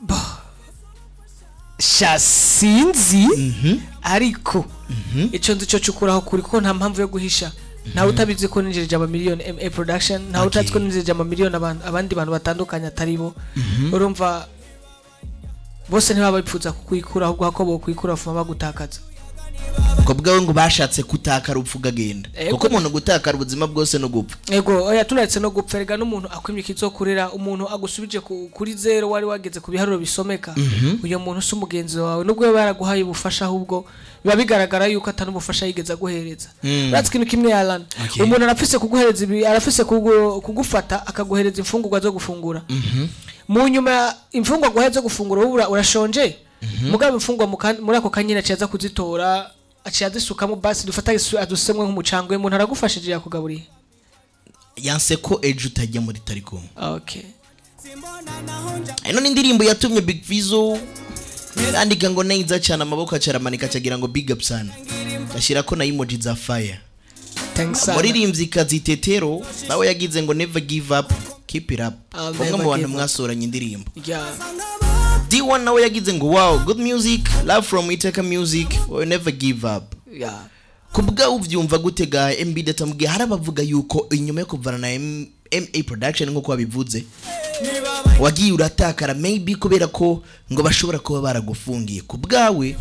sha sinzi ariko icyo nzi cyo cyukuraho kuri kuko nta mpamvu yo guhisha ntawe utabizi ko ninjirije amamiliyoni ma production ntawe utazi ko ninjirije amamiliyoni aban- abandi bantu batandukanye atari bo urumva bose ntibaba bipfuza kukwikura ahubwo hako bokwikura bafuma bagutakaza ko bwawe ngo bashatse kutakara upfa ugagenda Ego. kuko umuntu gutakara ubuzima bwose no gupfa ego oya tunaretse no gupfa erega n'umuntu akwimye ikizokurera umuntu agusubije ku- kuri zero wari wageze ku biharuro bisomeka Mhm. uyo muntu si umugenzi wawe nubwo yaba yaraguhaye ubufasha ahubwo biba bigaragara yuko atari ubufasha yigeze aguhereza Mm. uratse ikintu kimwe yarana Okay. umuntu arafise kuguhereza ibi arafise kugu- kugufata akaguhereza imfungurwa zo gufungura mu nyuma imfungwa guhaye zo gufungura wowe ura- urashonje mugabo imfungwa mu kan- muri ako kanyine aciye aza kuzitora aciye azisukamo basi dufata isu- adusemwe nk'umucanga uyu muntu aragufashije yakugaburiye yanse ko ejo utajya muri tariko okay ino ni indirimbo yatumye big vizo yandika ngo neza cyane amaboko acaramanika acagira ngo big up sana ashyira ko na emoji za fire Thanks sana. muririmbyi kazi tetero nawe yagize ngo never give up keep it up I'll umwe never mu bantu give up. mwasoranye indirimbo Yeah. D1 nawe yagize ngo wow good music love from Iteka music will never give up Yeah. kubwa uvyumva gutega MB data mubwiye hari abavuga yuko inyuma yo kuvana na M- MA production nkuko wabivuze wagiye uratakara maybe kubera ko ngo bashobora kuba baragufungiye ku bwawe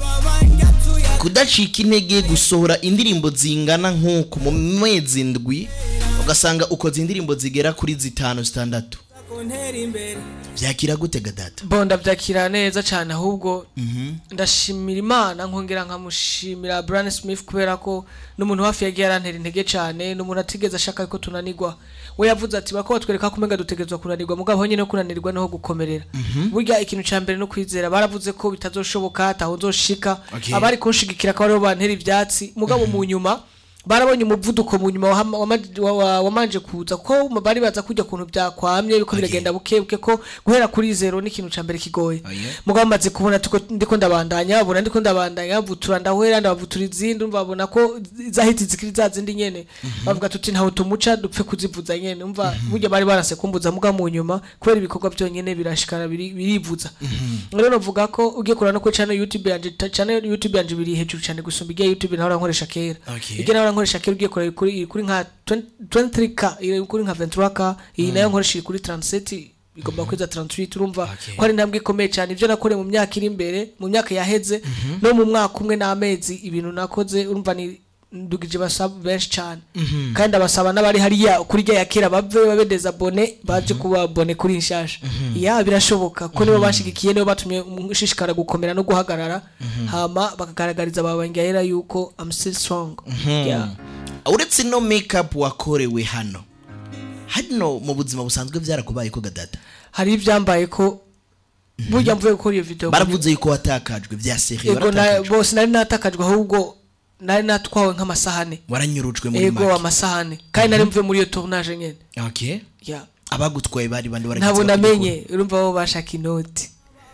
kudacika intege gusohora indirimbo zingana nk'uku mu mezi ndwi ugasanga ukoze indirimbo zigera kuri zitanu zitandatu kuntera imbere byakira gute gadata bo ndabyakira neza cyane ahubwo ndashimira imana nkongera nkamushimira Brian Smith kubera ko n'umuntu hafi yagiye arantera intege cyane n'umuntu atigeze ashaka ko tunanirwa we yavuze ati bako batwereka ko umenga dutegerezwa kunanirwa mugabo honyine no kunanirwa niho gukomerera burya ikintu cya mbere no kwizera baravuze ko bitazoshoboka ataho nzoshika Okay. abari kunshigikira ko aribo bantera ibyatsi mugabo mu nyuma barabonye umuvuduko mu nyuma wahama- wama- wa- wa- wamanje kuza ko bari baza kujya kuntu byakwamye yuko biragenda buke buke ko guhera kuri zero ni ikintu cya mbere kigoye mugabo maze kubona tuko ndiko ndabandanya babona ndiko ndabandanya bavutura ndahwera ndabavutura izindi umva babona ko zahiti zikiri za zindi nyene bavuga tuti ntaho tumuca dupfe kuzivuza nyene umva burya bari baranse kumbuza muga mu nyuma kubera ibikorwa byonyene birashikara biri- birivuza rero navuga ko ugiye kurana ko channel YouTube yanje ta- channel YouTube yanje biri hejuru cyane gusumba igiye YouTube naho nkoresha kera Okay. igihe naho nkoresha kera ugiye kureba kuri iri kuri nka 20 23k iri kuri nka 23k iyi nayo nkoresha iri kuri 37 igomba kweza 38 urumva ko ari intambwe ikomeye cyane ibyo nakoreye mu myaka iri imbere mu myaka yaheze no mu mwaka umwe n'amezi ibintu nakoze urumva ni ndugije basaba benshi cyane Mhm. kandi abasaba n'abari hariya kuri rya ya kera bave babedeza bone baje kuba bone kuri nshasha ya birashoboka ko nibo bashigikiye nibo batumye ushishikara gukomera no guhagarara hama bakagaragariza ababangayera yuko I'm still strong Yeah. uretse ino makeup wakorewe hano hano mu buzima busanzwe byarakubaye ko gadata hari ibyambaye ko burya mvuye gukora iyo video baravuze yuko watakajwe bya seri ego na- bose nari natakajwe ahubwo nari natwawe nk'amasahane waranyurujwe muri ego make amasahane kandi nari mvuye muri iyo tournage nyene okay Yeah. abagutwaye bari bandi baragize ntabwo bakigikora. namenye urumva bo bashaka inoti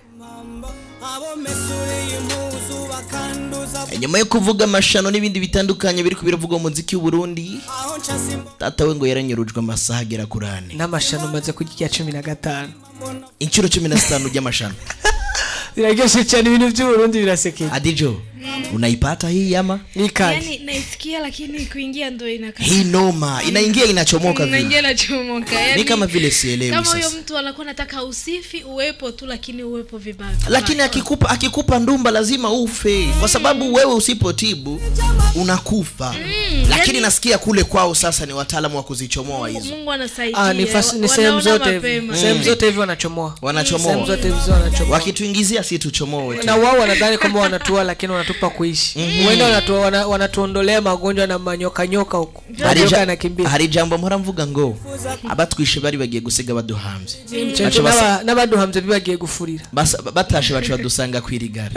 abo mesureye impuzu bakanduza nyuma yo kuvuga amashano n'ibindi bitandukanye biri kubiravugwa mu muziki w'uburundi aho nshasi data we ngo yaranyurujwe amasaha agera kuri ane n'amashano maze kurya irya cumi na gatanu inshuro cumi na zitanu ry'amashano biraryoshye cyane ibintu by'uburundi birasekeye adijo unaipata hii ama yani naisikia lakini kuingia ndo inaka hii noma inaingia inachomoka vile Inaingia inachomoka yani, ni kama vile sielewi kama huyo sasa mtu anakuwa nataka usifi uwepo tu lakini uwepo vibaya lakini akikupa akikupa ndumba lazima ufe kwa sababu wewe usipotibu unakufa lakini yani- nasikia kule kwao sasa ni wataalamu wa kuzichomoa hizo mungu anasaidia Ah, ni, fas, ni wa- sehemu wanaona zote hivi mapema. sehemu zote hivi wanachomoa wanachomoa sehemu zote hivi wanachomoa wakituingizia si tuchomoe tu. na wao wanadhani kwamba wanatua lakini wanatupa kuishi huenda wanatu, wana, wanatuondolea magonjwa na manyoka nyoka huko hari manyoka ja- yanakimbia hari ijambo mpora mvuga ngo abatwishe bari bagiye gusiga baduhambye Cece Baca basa- n'aba- n'abaduhamvye bibagiye gufurira basa- batashe baca badusanga kwirigara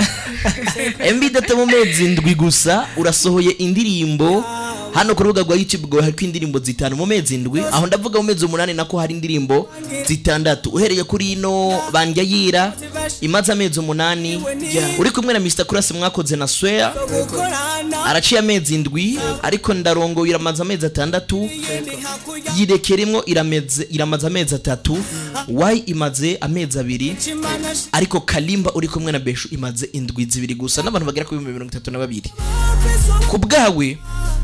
mb data mu mezi ndwi gusa urasohoye indirimbo hano ku rubuga rwa youtube rwawe hariko indirimbo zitanu mu mezi ndwi aho ndavuga mu mezi umunani nako hari indirimbo zitandatu uhereye kuri ino bandya yira imaze amezi umunani uri kumwe na mr kurasi mwakoze na swea araciye amezi ndwi ariko ndarongo iramaze amezi atandatu yirekeremwo irameze iramaze amezi atatu wayi imaze amezi abiri ariko kalimba uri kumwe na beshu imaze indwi zibiri gusa n'abantu bagera ku bihumbi mirongo itatu na babiri ku bwawe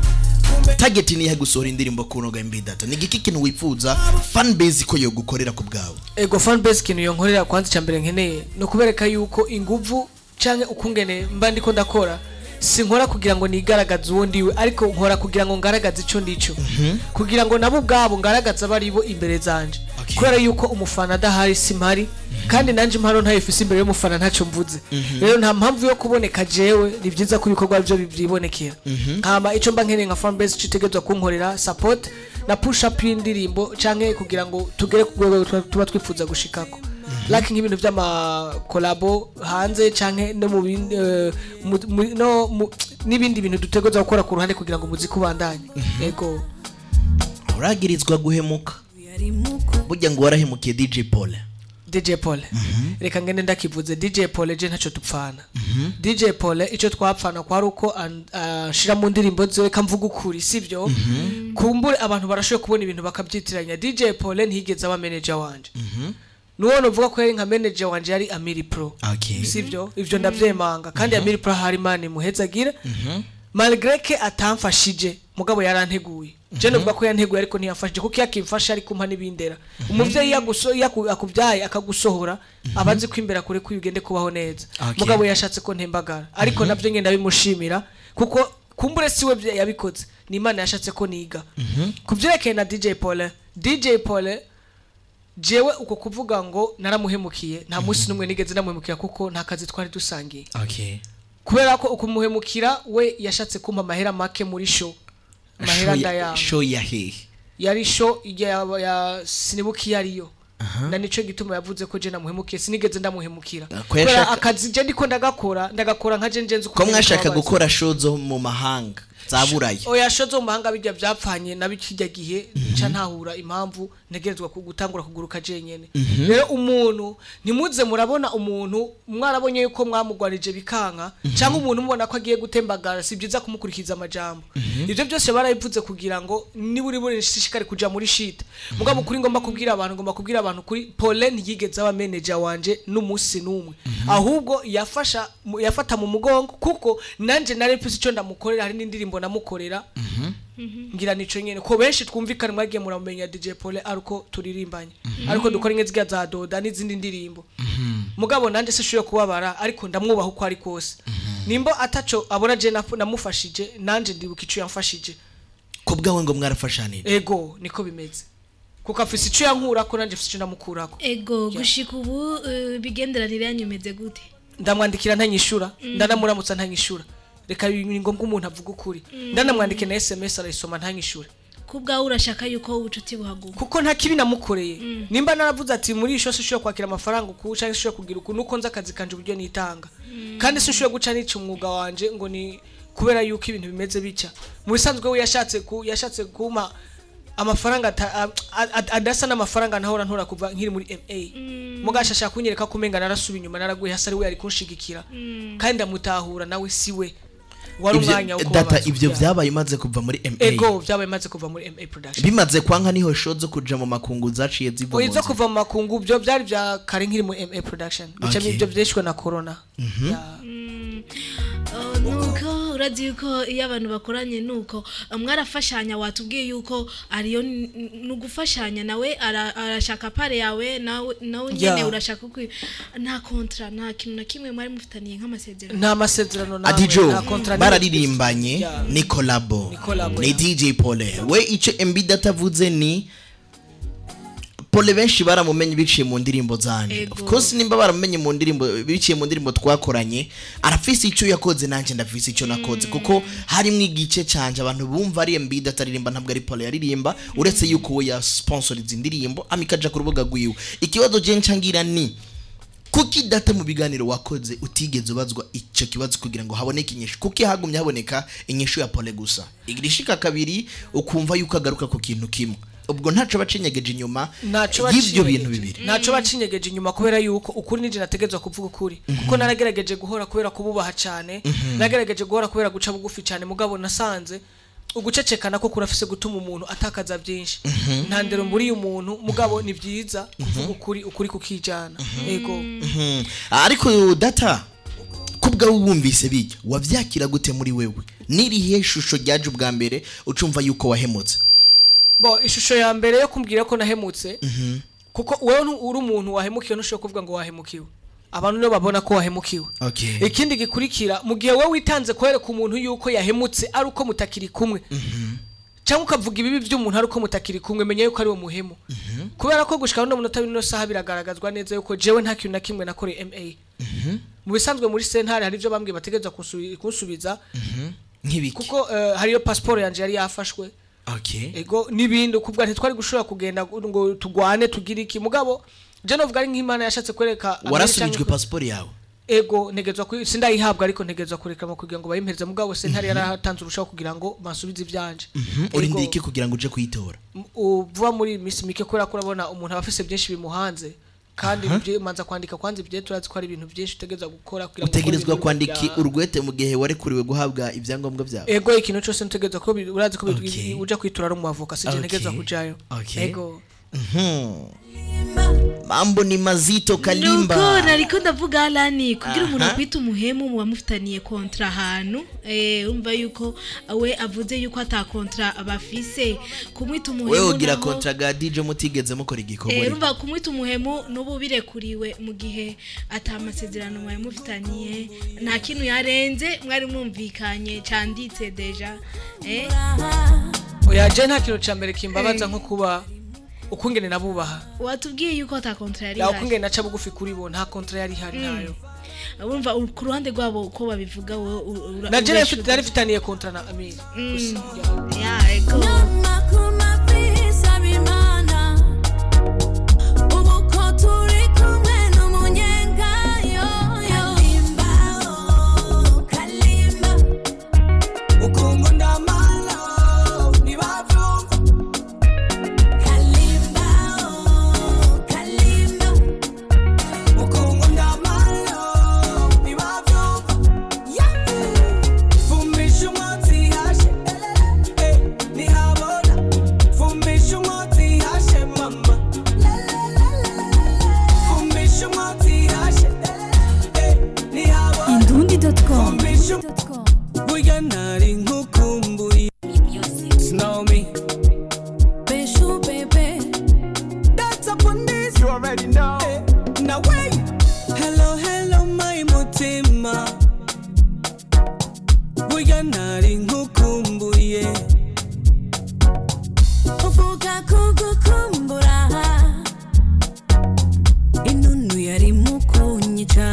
tageti niyahe gusohora indirimbo ku noga mb data ni igiki kintu wifuza fanbase ko yogukorera ku bwawe ego fanbase ikintu yonkorera kwanza icya mbere nkeneye ni ukubereka yuko inguvu canke ukungene mba ndiko ndakora sinkora kugira ngo nigaragaze uwo ndiwe ariko nkora kugira ngo ngaragaze ico ndico kugira ngo nabo ubwabo ngaragaze abari bo imbere zanje kubera yuko umufana adahari simpari kandi nanje impano ntayifise imbere y'umufana ntacyo mvuze rero nta mpamvu yo kuboneka jewe ni byiza ko ibikorwa byo byibonekera hama ico mba nkeneye nka fanbase citegerezwa kunkorera support na push up y'indirimbo canke kugira ngo tugere ku rwego tuba- tuba twifuza gushikako like nk'ibintu by'amakolabo hanze canke no mu bindi eh, mu- mu- no mu- n'ibindi bintu dutegerezwa gukora ku ruhande kugira ngo umuziki ubandanye yego uragirizwa guhemuka burya ngo warahemukiye dj paul DJ Paul reka ngende ndakivuze DJ Paul je ntacyo dupfana DJ Paul icyo twapfana kwari uko an- ashira mu ndirimbo ziwe kamvuga ukuri sivyo kumbure abantu barashoboye kubona ibintu bakabyitiranya DJ Paul ntiyigeze aba manager wanje nuwo novuga ko yari nka manager wanje yari Amiri Pro Okay. sivyo ivyo ndavyemanga kandi Amiri Pro hari mani muhezagira malgré que atamfashije mugabo yaranteguye je novuga ko yanteguye ariko ntiyamfashije kuko yakimfasha ari kumpa n'ibindera umuvyeyi yaguso- yaku- akubyaye akagusohora aba azi ko imbere kure ko ugende kubaho neza Okay. mugabo yashatse ko ntembagara ariko navyo ngenda bimushimira kuko kumbure siwe vya- yabikoze ni imana yashatse ko niga ku byerekeye na dj pole dj pole jewe uko kuvuga ngo naramuhemukiye nta munsi n'umwe nigeze namuhemukira kuko nta kazi twari dusangiye okay kubera ko ukumuhemukira we yashatse kumpa amahera make muri show amahera Show ya- ndayanga show ya hehe yari show ya, ya sinibuka iyo ariyo na nico gituma yavuze ko je namuhemukiye sinigeze ndamuhemukira ko kubera yashaka- akazi je ndiko ndagakora ndagakora nka je njenze ko mwashaka gukora show zo mu mahanga za buraya oya show zo mu mahanga bijya byapfanye na bikijya gihe nca ntahura impamvu ntegerezwa ku- gutangura kuguruka jenyene Mhm. rero umuntu ntimuze murabona umuntu mwarabonye yuko mwamugwarije bikanka cyangwa umuntu mubona ko agiye gutembagara si byiza kumukurikiza amajambo ibyo byose barabivuze kugira ngo niba uri buri shishikari kuja muri shit mugabo kuri ngomba kubwira abantu ngomba kubwira abantu kuri Pauline yigeze aba manager wanje n'umunsi n'umwe ahubwo yafasha mu- yafata mu mugongo kuko nanje nari mfise icyo ndamukorera hari n'indirimbo namukorera ngira nico nyene ko benshi twumvikana mwagiye muramenya DJ Paul ariko turirimbanye ariko dukora inge ziga za doda n'izindi ndirimbo mugabo nanje sishoye kubabara ariko ndamwubaha uko ari kose nimbo ataco abona je nafu- namufashije nanje ndibuka ico yamfashije ko bwawe ngo mwarafashanira ego niko bimeze kuko afise ico yankurako nanje afise ico ndamukurako ego gushika ubu eh, bigenderanire yanyumeze gute ndamwandikira ntanyishura Mm. ndanamuramutsa ntanyishura reka ni ngombwa umuntu avuga ukuri Mm. ndanamwandike na sms arayisoma ntanyishure ku bwawe urashaka yuko ubucuti buhaguka kuko nta kibi namukoreye nimba naravuze ati muri iyi shose ushobora kwakira amafaranga uku cyangwa se ushobora kugira uku nuko nzi akazi kanje uburyo nitanga kandi si ushobora guca nica umwuga wanje ngo ni kubera yuko ibintu bimeze bitya mu bisanzwe we yashatse ku yashatse kuma amafaranga ata- a- a- a- adasa n'amafaranga nahora ntora kuva nkiri muri ma mugasha ashaka kunyereka ko umenga narasuba inyuma naraguye hasi ari we yari kunshigikira kandi ndamutahura nawe si we wari Ivyo- umwanya wo data kubabaza ivyo kubyara. vyabaye umaze kuva muri ma ego byabaye maze kuva muri ma production bimaze kwanka niho show zo kuja mu makungu zaciye ziva mu izo nzira. kuva mu makungu byo byari bya kare nkiri mu ma production bica Okay. ibyo byeshwe na corona Mhm. Oh, nuko urazi yuko iyo abantu bakoranye nuko eh, mwarafashanya watubwiye yuko ariyo n- n- ni ugufashanya nawe ara- arashaka pare yawe nawe nawe nyene Yeah. urashaka ukwi nta kontra nta kintu na kimwe mwari mufitaniye nk'amasezerano nta masezerano namwe, adijo nta contrat n'imwe. bararirimbanye Yeah. ni kolabo collabo, ni yeah. dj pole we icyo mb datavuze ni pole benshi baramumenye biciye mu ndirimbo zanje Ego. of course nimba baramumenye mu ndirimbo biciye mu ndirimbo twakoranye arafise icyo yakoze nanjye ndafise icyo nakoze kuko harimo igice canje abantu bumva ari mb dataririmba ntabwo ari pole yaririmba uretse yuko we yasponsoriza indirimbo amikaja ku rubuga rwiwe ikibazo je ncangira ni kuki data mu biganiro wakoze utigeze ubazwa icyo kibazo kugira ngo haboneke inyishu kuki hagumye haboneka inyishu ya pole gusa igirishika kabiri ukumva yuko agaruka ku kintu kimwe ubwo ntaco bacinyegeje inyuma ntaco y'ivyo bacinyegeje. bintu bibiri ntaco bacinyegeje inyuma kubera yuko ukuri nije nategezwa kuvuga ukuri kuko naragerageje guhora kubera kububaha cyane Mhm. nagerageje guhora kubera guca bugufi cyane mugabo nasanze ugucecekana ko kurafise gutuma umuntu atakaza byinshi Mhm. nta ndero mburiye umuntu mugabo ni byiza kuvuga ukuri ukuri kukijana yego Mhm. ariko data kubwawe wumvise bijya wavyakira gute muri wewe nirihe shusho ryaje ubwa mbere ucumva yuko wahemutse bo ishusho ya mbere yo kumbwira ko nahemutse Mhm. kuko wewe ntu- uri umuntu wahemukiwe ntushobora kuvuga ngo wahemukiwe abantu nibo babona ko wahemukiwe okay ikindi gikurikira mu gihe wowe witanze kwereka umuntu yuko yahemutse ari uko mutakiri kumwe cyangwa ukavuga ibibi by'umuntu ari uko mutakiri kumwe menya yuko ari uwo muhemu kubera ko gushika no munota bino saha biragaragazwa neza yuko jewe nta kintu na kimwe nakoreye MA mu bisanzwe muri sentare hari ibyo bambwiye bategereza kunsubi- kunsubiza nk'ibiki kuko eh, hariyo pasiporo yanje yari yafashwe okay ego n'ibindi kubwa ntitwari gushobora kugenda ngo tugwane tugire iki mugabo je novuga ari nk'imana yashatse kwereka Amerika warasubijwe cyangwa- pasiporo yawe ego ntegezwa kuri sindayihabwa ariko ntegezwa kurekama kugira ngo bayimpereze mugabo sentare yaratanze urushaho kugira ngo bansubize ibyanje Mhm. urindiriye iki kugira ngo uje kuyitora M- uvuga muri misi mike kubera ko urabona umuntu aba afise byinshi bimuhanze kandi Aha. ibyo manza kwandika kwanza ibyo turazi ko ari ibintu byinshi utegereza gukora kugira ngo ukore utegerezwa ibintu kwandika bya- urwete mu gihe warekuriwe guhabwa ibyangombwa byawe ego ikintu cyose ntegereza ko bi- urazi ko bi- Okay. uja kwitura ari umwavoka sije Okay. ntegereza kujayo Okay. ego Mhm. mambo ni mazito kalimba nuko nariko ndavuga alani kugira umuntu Aha. akwita umuhemu muba mufitaniye kontra ahantu eh, urumva yuko we avuze yuko ata kontra bafise kumwita umuhemu wewe ugira naho- kontra ga DJ mutigeze mukora igikorwa Eh, ariko. urumva kumwita umuhemu n'ubu birekuriwe mu gihe ata amasezerano mwari mufitaniye nta kintu yarenze mwari mwumvikanye canditse deja eh? oya je nta kintu ca mbere kimbabaza nko kuba ukungene nabubaha watubwiye yuko ata kontra yari ya ihari. ukungene naca bugufi kuri bo nta kontra yari ihari nayo urumva ur- ku ruhande rwabo uko babivuga wowe ur- ura- na je ureshura- nari mfitaniye kontra na amiri Mm. Ya, ego. Indundi.com burya nari nkukumbuye Snow me Beshu baby That's up on this You already know Now wait Hello hello my mutima Burya nari nkukumbuye Uvuga kugukumbura Inunu yari mukunyica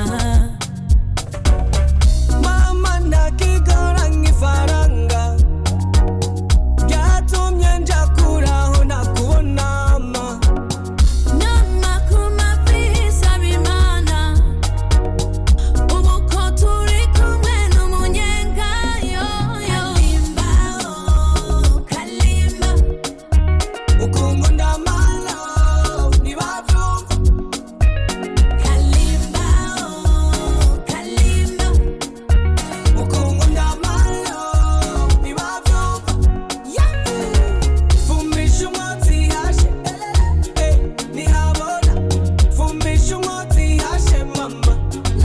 mama ndakigora nk'ifaranga byatumye nja kuraho nakubonama nama ku mafisa bimana ubu ko turi kumwe n'umunyenga kalimba oh, kalimba ukungu ndamala ntibabyumva kalimba oh, kalimba ukungu ndamala ntibabyumva fumisha umwotsi hashe eh, ntihabona fumisha umwotsi hashe mama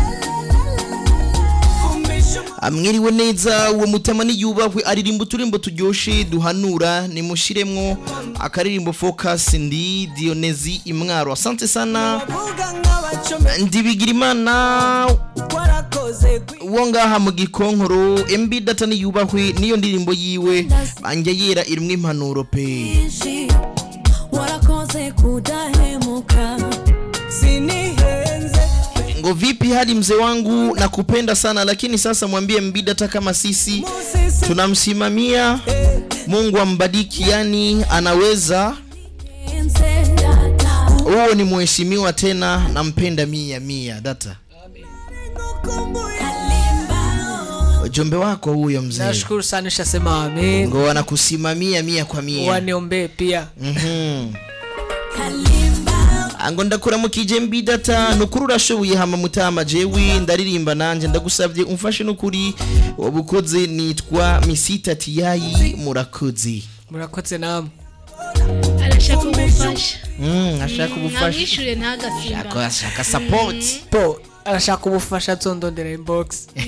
fumisha amwiriwe neza uwo mutama niyubahwe aririmba uturimbo turyoshe duhanura nimushiremwo akaririmbo focus ndi dionezi imwaro asante sana umvuga nk'abacome ndibigira imana warakoze uwo ngaha mu gikonkoro mb data niyubahwe niyo ndirimbo yiwe banjye yera irimwo impanuro pe kwinshi warakoze kudahemuka sinihenze ngo vipi hadi mzee wangu nakupenda sana lakini sasa mwambie mb data kama sisi tunamsimamia mungu ambadiki yani anaweza huo ni mheshimiwa tena nampenda mia mia data ujumbe wako huyo mzee nashukuru sana ushasema amen ngo anakusimamia mia kwa mia waniombee pia Mhm. ngo ndakuramukije mbi data nukuri urashoboye hama mutama jewe ndaririmba nanje ndagusabye umfashe nukuri wabukoze nitwa misita tiyayi murakoze murakoze namwe arashaka ubufasha Mm, ashaka ubufasha namwishure ntagasimba Ashaka- ashaka support po arashaka ubufasha nzondondera inbox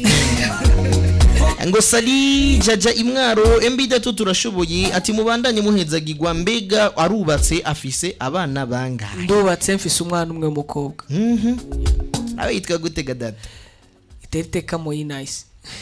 ngo sali jaja imwaro mbi data turashoboye ati mubandanye muhezagirwa mbega arubatse afise abana bangahe ndubatse mfise umwana umwe w'umukobwa nawe yitwa gutega data iteriteka moyi nice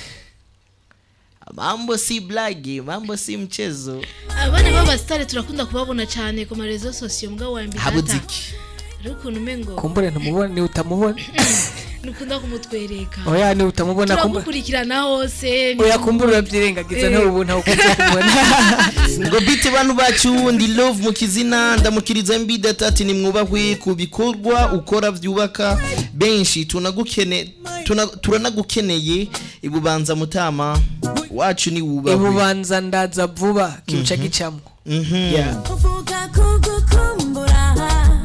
mambo si blagi mambo si mchezo abana b'abasitari turakunda kubabona cyane ku marezo sosiyo mbwa wa mbere habuze iki ariko ukuntu umengo kumbure ntumubona ni utamubona nukunda kumutwereka oya ni utamubona kumbure turamukurikirana hose oya kumbure urabyirengagiza Eh. ntawe ubu ntawe ukunze kumubona ngo bite bantu bacu ndi love mu kizina ndamukiriza mbi data ati nimwubahwe ku bikorwa ukora byubaka benshi tunagukene tuna- turanagukeneye ibubanza mutama wacu ni wubahwe ibubanza ndaza vuba kiruca gicamo Yeah. uvuga kugukumbura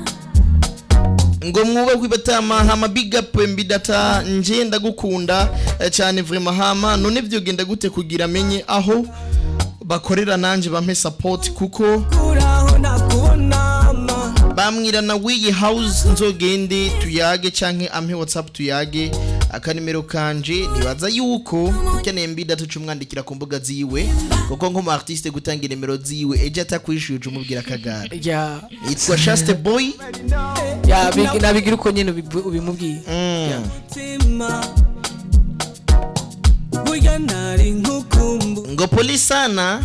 ngo mwubahwe batama hama big up mbi data nje ndagukunda eh, cyane vraiment hama none vyogenda gute kugira amenye aho bakorera nanje bampe support kuko kuraho nakubonama bamwira na wiyi house nzogende tuyage canke ampe whatsapp tuyage akanimero kanje nibaza yuko ukeneye mbida tucumwandikira ku mbuga ziwe kuko nk'umu artiste gutanga inimero ziwe ejo atakwishuye uca umubwira akagara ya yitwa shaste boy ya bigi- nabigira uko nyene ubibu- ubimubwiye Ya. burya nari nkukumbu ngo pole sana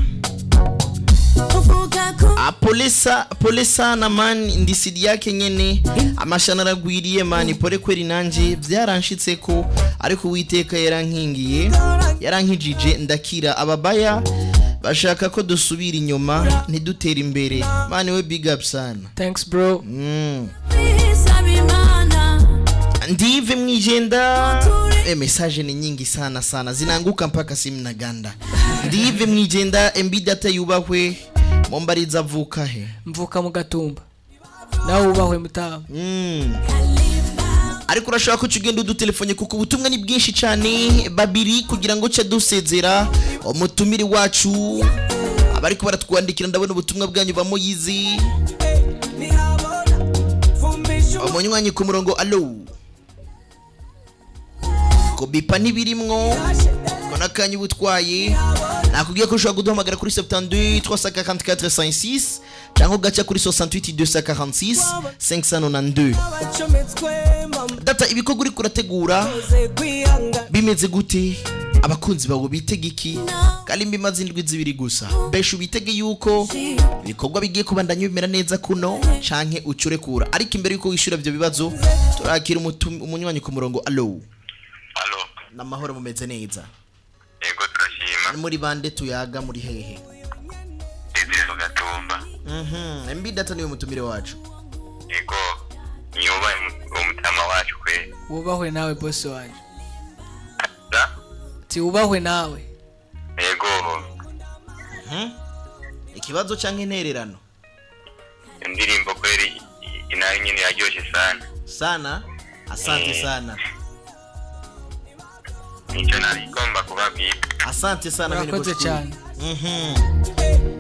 Ah, pole sa pole sana man ndisidi yake nyene amashana aragwiriye man pole kweri nanje byaranshitse ko ariko uwiteka yarankingiye yarankijije ndakira ababaya bashaka ko dusubira inyuma ntidutere imbere man we big up sana thanks bro mm. ndive mwijenda e message ni nyingi sana sana zinaanguka mpaka simu na ganda ndive mwijenda mb data yubahwe mombariza avuka he mvuka mu gatumba nawe wubahwe mutamu mm. ariko urashobora ko ugenda udutelefone kuko ubutumwa ni bwinshi cyane babiri kugira ngo uce dusezera umutumire wacu abariko baratwandikira ndabona ubutumwa bwanyu bamuyizi umunywanyi ku murongo alo kubipa ntibirimwo ko n'akanya uba utwaye nakubwiye ko ushobora kuduhamagara kuri 72 344 56 cyangwa ugaca kuri 68 246 592 data ibikorwa uri kurategura bimeze gute abakunzi bawe bitega iki kandi mbimaze indwi zibiri gusa besha ubitege yuko ibikorwa bigiye kubandanya bimera neza kuno canke ucurekura ariko imbere yuko wishyura ibyo bibazo turakira umutum- umunywanyi ku murongo alo namahoro mumeze neza yego turashima muri bande tuyaga muri hehe izire mu gatumba Mhm, mb data niwe mutumire wacu yego niyubahe umutama wacu kwe wubahwe nawe bosi wanje ti wubahwe nawe yego Mhm. ikibazo canke intererano indirimbo kweri i- inayo nyine yaryoshe sana sana asante Eh. sana nicyo nari igomba kubabwira asante sana mimi Urakoze nikushukuru. cyane. Mhm.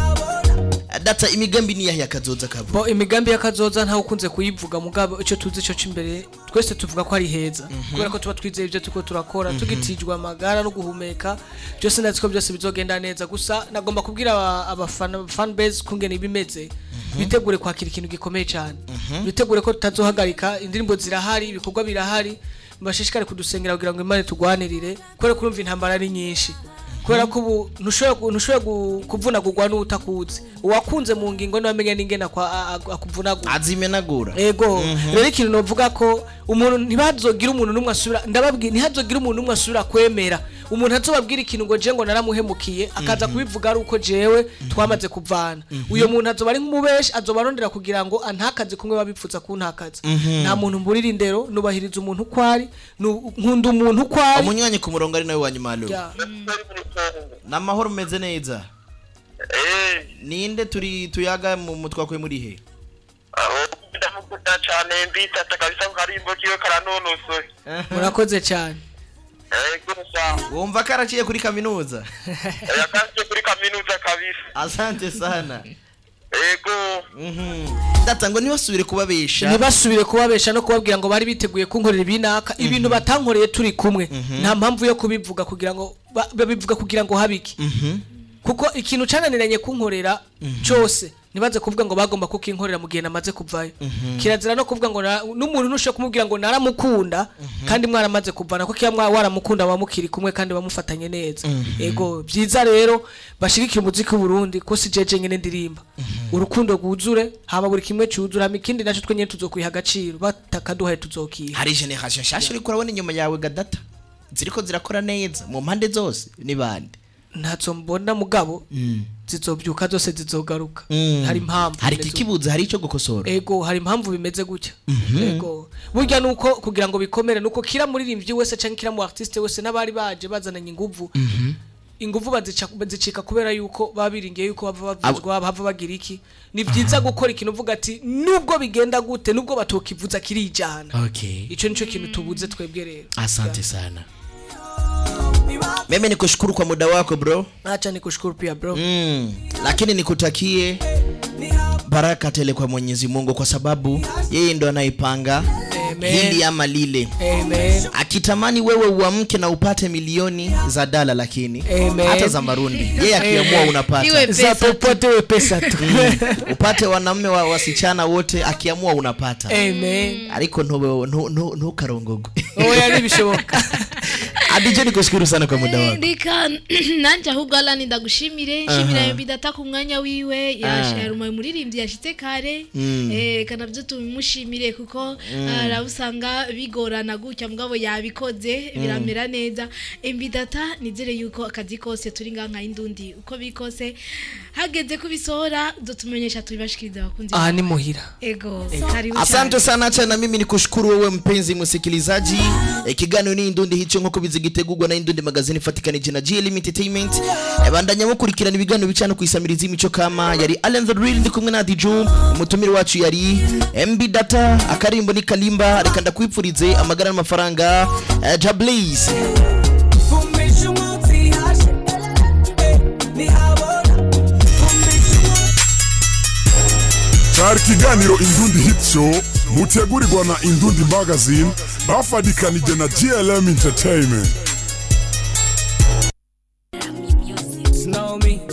data imigambi ni yahe yakazoza kabo bo imigambi y'akazoza ntawe ukunze kuyivuga mugabo icyo tuzi cyo cy'imbere twese tuvuga ko ari heza kubera ko tuba twizeye ibyo turiko turakora Mhm. tugitijwe amagara no guhumeka byose ndazi ko byose bizogenda neza gusa nagomba kubwira aba- abafana fan base kungena ibimeze bitegure kwakira ikintu gikomeye cyane Mhm. bitegure ko tutazohagarika indirimbo zirahari ibikorwa birahari mbashishikare kudusengera kugira ngo imana tugwanirire kubera ko urumva intambara ari nyinshi kubera ko ubu ntushobora gu- ntushobora gu- kuvunagurwa n'utakuzi uwakunze mu ngingo niwe amenya n'ingene akwa- a- a- akuvunagura azimenagura ego Mhm. rero ikintu novuga ko umuntu ntibazogire umuntu n'umwe asubira ndababwira ntihazogire umuntu n'umwe asubira kwemera umuntu azobabwira ikintu ngo je ngo naramuhemukiye akaza kubivuga ari uko jewe twamaze kuvana uyo muntu azoba ari nk'umubeshi azoba arondera kugira ngo antakaze kumwe babipfuza kuntakaza Mhm. nta muntu mburira indero nubahiriza umuntu uko ari nu- nkunda umuntu uko ari umunywanyi ku murongo ari nawe wanyuma alo Ya. namahoro mumeze neza ninde turi tuyaga mu mutwakwe muri he ndamukunda cyane mbitata kabisa ko karimbo kiwe karanonosoye murakoze cyane yego sawa wumva karaciye kuri kaminuza yakasiye kuri kaminuza kabisa asante sana yego data ngo ntibasubire kubabesha ntibasubire kubabesha no kubabwira ngo bari biteguye kunkorera ibinaka ibintu batankoreye turi kumwe nta mpamvu yo kubivuga kugira ngo ba- babivuga kugira ngo habiki Mhm. kuko ikintu cananiranye kunkorera cyose ntibaze kuvuga ngo bagomba kukinkorera mu gihe namaze kuvayo kirazira no kuvuga ngo na- n'umuntu ntushobora kumubwira ngo naramukunda kandi mwaramaze kuvana kuko iyo mwa waramukunda wamukiri kumwe kandi bamufatanye neza ego byiza rero bashigikira umuziki w'uburundi ko si jeje nyene ndirimba urukundo rwuzure haba buri kimwe cyuzura hama ikindi naco twe nyene tuzokwiha agaciro batakaduhaye tuzokiha hari generation nshasha uriko urabona inyuma yawe gadata ziriko zirakora neza mu mpande zose ni bande ntazo mbona mugabo zizobyuka zose zizogaruka Mm. hari impamvu hari bimeze ikikibuza hari icyo gukosora ego hari impamvu bimeze gutya Mhm. ego burya nuko kugira ngo bikomere nuko kira muririmbyi wese canke kira mu artiste wese n'abari baje bazananye inguvu inguvu bazica- bazicika kubera yuko baba biringiye yuko bava bavuzwa bava bagira iki ni byiza gukora ikintu uvuga ati nubwo bigenda gute nubwo batokivuza kirijana okay ico nico kintu tubuze twebwe rero asante sana mimi nikushukuru kwa muda wako bro acha nikushukuru pia bro mm. lakini nikutakie baraka tele kwa Mwenyezi Mungu kwa sababu yeye ndo anaipanga hili ama lile. Amen. Akitamani wewe uamke na upate milioni za dala, lakini Amen. hata za marundi, yeye akiamua Amen. unapata Iwe pesa Za popote iwe pesa tu. Mm. upate wanaume wa wasichana wote, akiamua unapata. Amen. Ariko ntube ntu- ntu- ntukarongogwe. Oya ntibishoboka. Adije nikushukuru sana kwa muda wako. reka nanje ahubwo alani ndagushimire nshimira Aha. yombi data ku mwanya wiwe Ah. yarumaye umuririmbyi yashitse kare Mm. Eh, reka navyo tubimushimire kuko Mm. arabusanga bigorana gutya mugabo yabikoze Mm. biramera neza embi data nizere yuko akazi kose turi ngaha nka indundi uko biri kose hageze kubisohora zotumenyesha tubibashikiriza abakunzi aha ni muhira ego karibu Asante cyane. sana acha na mimi nikushukuru wewe mpenzi msikilizaji. E, kiganiro ni Indundi hicho nk'uko bizigitegurwa na Indundi magazine ifatikanije na GLM Entertainment. E, bandanya mukurikirana ibiganiro bicana ku isamirizi imico kama yari Allen the Real ndi kumwe na Diju umutumire wacu yari MB Data akarimbo ni Kalimba reka ndakwipfurize amagara n'amafaranga e, Jablaze Fumbisha umwotsi hashe Eh, ntihabona Fumbisha cyari ikiganiro indundi hit show mutegurirwa na indundi magazine bafadikanije na glm entertainment Know me